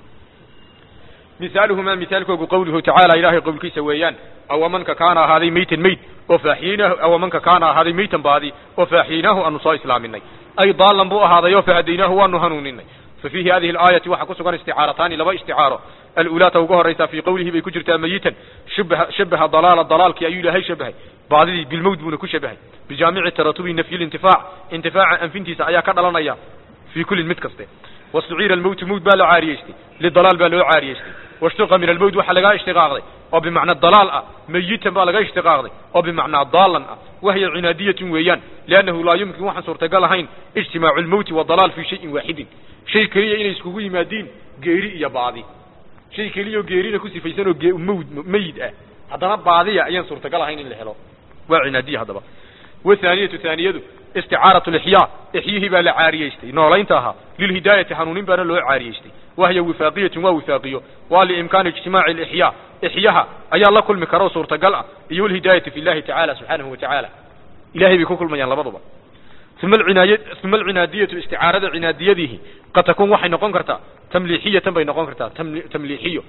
misaaluhumaa misaalkoogu qawluhu tacaala ilaahay qowlkiisa weeyaan awamanka kaana ahaaday maytan mayd oo faaxiyinaahu awamanka kaana ahaaday maytan baadi oo faaxiyinaahu aanu soo islaaminay ay daalan buu ahaaday oo fahadaynaahu waanu hanuuninay fa fiihi hadihi alaayati waxaa ku sugan isticaarataani laba isticaaro alulaata ugu horaysa fii qawlihi bay ku jirtaa mayitan shabaha shabaha dalaala dalaalkii ayuu ilaahay shabahay baadidii bilmowd buuna ku shabahay bijaamici taratubi nafyi lintifaac intifaaca anfintiisa ayaa ka dhalanaya fii kullin mid kaste wastuciira almowtu mowt baa la caariyeystay lidalaal baa loo caariyeystay washtuqa min almowt waxaa lagaa ishtiqaaqday oo bimacna dalaal ah mayitan baa laga ishtiqaaqday oo bimacnaa daalan ah wahiya cinaadiyatun weeyaan liannahu laa yumkin waxaan suurtagal ahayn ijtimaacu lmowti wadalaal fii shayin waaxidin shay keliya inay iskugu yimaadiin geeri iyo baadi shay keliyaoo geerina ku sifaysan oo ge- mawd mayid ah haddana baadiya ayaan suurtagal ahayn in la helo waa cinaadiya haddaba wathaaniyatu thaaniyadu isticaaratu lixyaa ixyihii baa la caariyeystay noolaynta ahaa lilhidaayati hanuunin baana loo caariyeystay wahiya wifaaqiyatun waa wifaaqiyo waa liimkaani ijtimaaci lixyaa ixyaha ayaa la kulmi kara oo suurtagal ah iyo walhidaayati fi llahi tacaala subxaanahu wa tacaala ilahay bay ku kulmayaan labaduba uma alcinaaya uma alcinaadiyatu isticaarada cinaadiyadiihi qad takun waxay noqon kartaa tamliixiyatan bay noqon kartaa tamli- tamliixiyo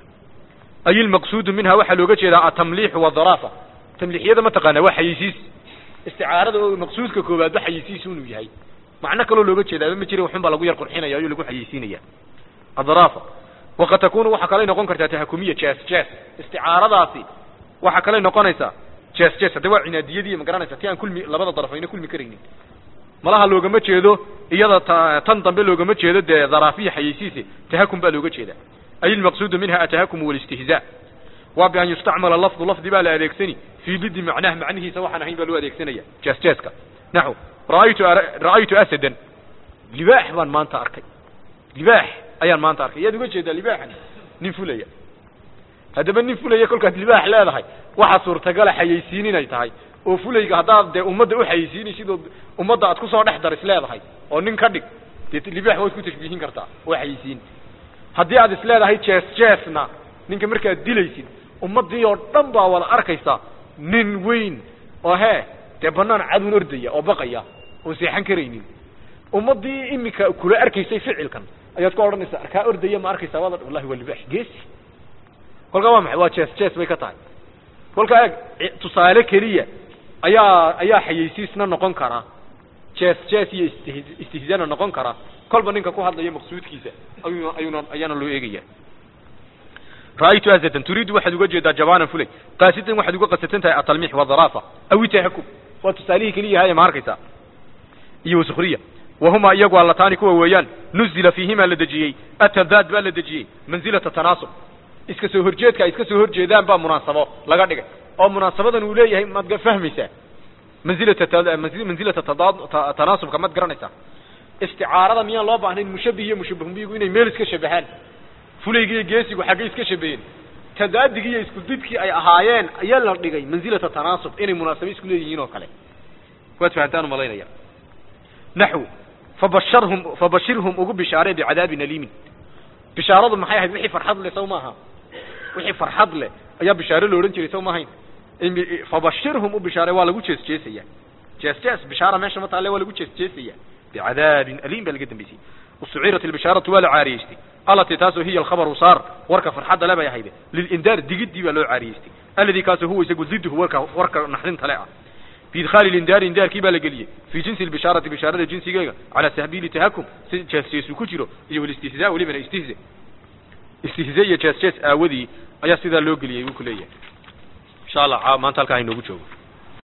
ay ilmaqsuudu minha waxaa looga jeedaa atamliixu wadaraafa tamliixiyada mataqaanaa waa xayeysiis isticaarada oo maqsuudka koowaad ba xayeysiis inuu yahay macno kaloo looga jeedaaba ma jira waxun baa lagu yar qurxinaya ayuu lagu xayeysiinaya adaraafa waqad takunu waxaa kalay noqon kartaa tahakumiya jes jes isticaaradaasi waxaa kalay noqonaysaa jes jes hadda waa cinaadiyadii ma garanaysa ti aan kulmi labada daraf ayna kulmi karaynin malaha loogama jeedo iyada ta- tan dambe loogama jeedo dee daraafiya xayeysiise tahakum baa looga jeeda ay ilmaqsuudu minha atahakumu walistihzaa waa bian yustacmala lafdu lafdi baa la adeegsani fii didi macnaha macnihiisa waxaan ahayn baa loo adeegsanaya jes jeska naxu ra'aytu ara- ra'aytu asadan libaax baan maanta arkay libaax ayaan maanta arkay yaad uga jeedaa libaaxan nin fulaya haddaba nin fulaya kolkaad libaax leedahay waxaa suurtagala xayeysiin inay tahay oo fulayga haddaad dee ummadda u xayeysiinaysid oo ummadda aad kusoo dhex daris leedahay oo nin ka dhig dee libaax waad ku tashbiihin kartaa waa xayeysiin haddii aad is leedahay jees jeesna ninka markaad dilaysid ummaddii oo dhan baa wada arkaysa nin weyn oo hee dee banaan cadun ordaya oo baqaya oon seexan karaynin ummaddii iminka kula arkaysay ficilkan ayaad ku odhanaysaa kaa ordaya ma arkaysaa waad wallahi waa libaax geesi kolkaa waa maxay waa jees jees bay ka tahay kolkaa eeg ci- tusaale keliya ayaa ayaa xayeysiisna noqon karaa jees jees iyo istih- istihzaana noqon karaa kolba ninka ku hadlaya maqsuudkiisa ayuuna ayuuna ayaana loo eegaya ra'aytu azadan turiidu waxaad uga jeedaa jabaanan fulay qaasidan waxaad uga qasatan tahay atalmiix wadaraafa aw tahakum waa tusaalihii keliya haya ma arkaysaa iyo wasukriya wahuma iyagu allataani kuwa weeyaan nuzila fiihimaa la dejiyey atadaad baa la dejiyey manzilata tanaasub iska soo horjeedka ay iska soo horjeedaan baa munaasabo laga dhigay oo munaasabadan uu leeyahay maad ga- fahmaysaa manzilata ta- manzi- manzilata tadaad- ta- tanaasubka maad garanaysaa isticaarada miyaan loo baahnayn mushabih iyo mushabahun bihigu inay meel iska shabahaan fulaygi iyo geesigu xaggay iska shabaheen tadaadigii iyo isku didkii ay ahaayeen ayaa la dhigay manzilata tanaasub inay munaasabo isku leeyihiin oo kale waad fahantaan umalaynaya naxw fabasharhum fabashirhum ugu bishaaree bicadaabin aliimin bishaaradu maxay ahayd wixii farxad leh saw maaha wixii farxad leh ayaa bishaare lo odhan jiray saw maahayn imi- fabashirhum u bishaare waa lagu jees jeesaya jees jees bishaara meesha ma taalle waa lagu jees jeesaya bicadaabin aliim baa laga dambeysay usucirat albishaaratu waa la caariyeystay alatii taasoo hiya alkhabaru saar warka farxadda le bay ahayde lilindaar digidii baa loo caariyeystay alladii kaasoo huwa isagu diduhu warka warka naxdinta le ah biidkhaali lindaari indaarkii baa la geliyey fii jinsi lbishaarati bishaarada jinsigeega calaa tahbiili tahakum si jees jeesu ku jiro iyo walistihzaa welibana istihza istihze iyo jees jees aawadii ayaa sidaa loo geliyey buu ku leeyahay insha allah maanta halkaa inoogu joogo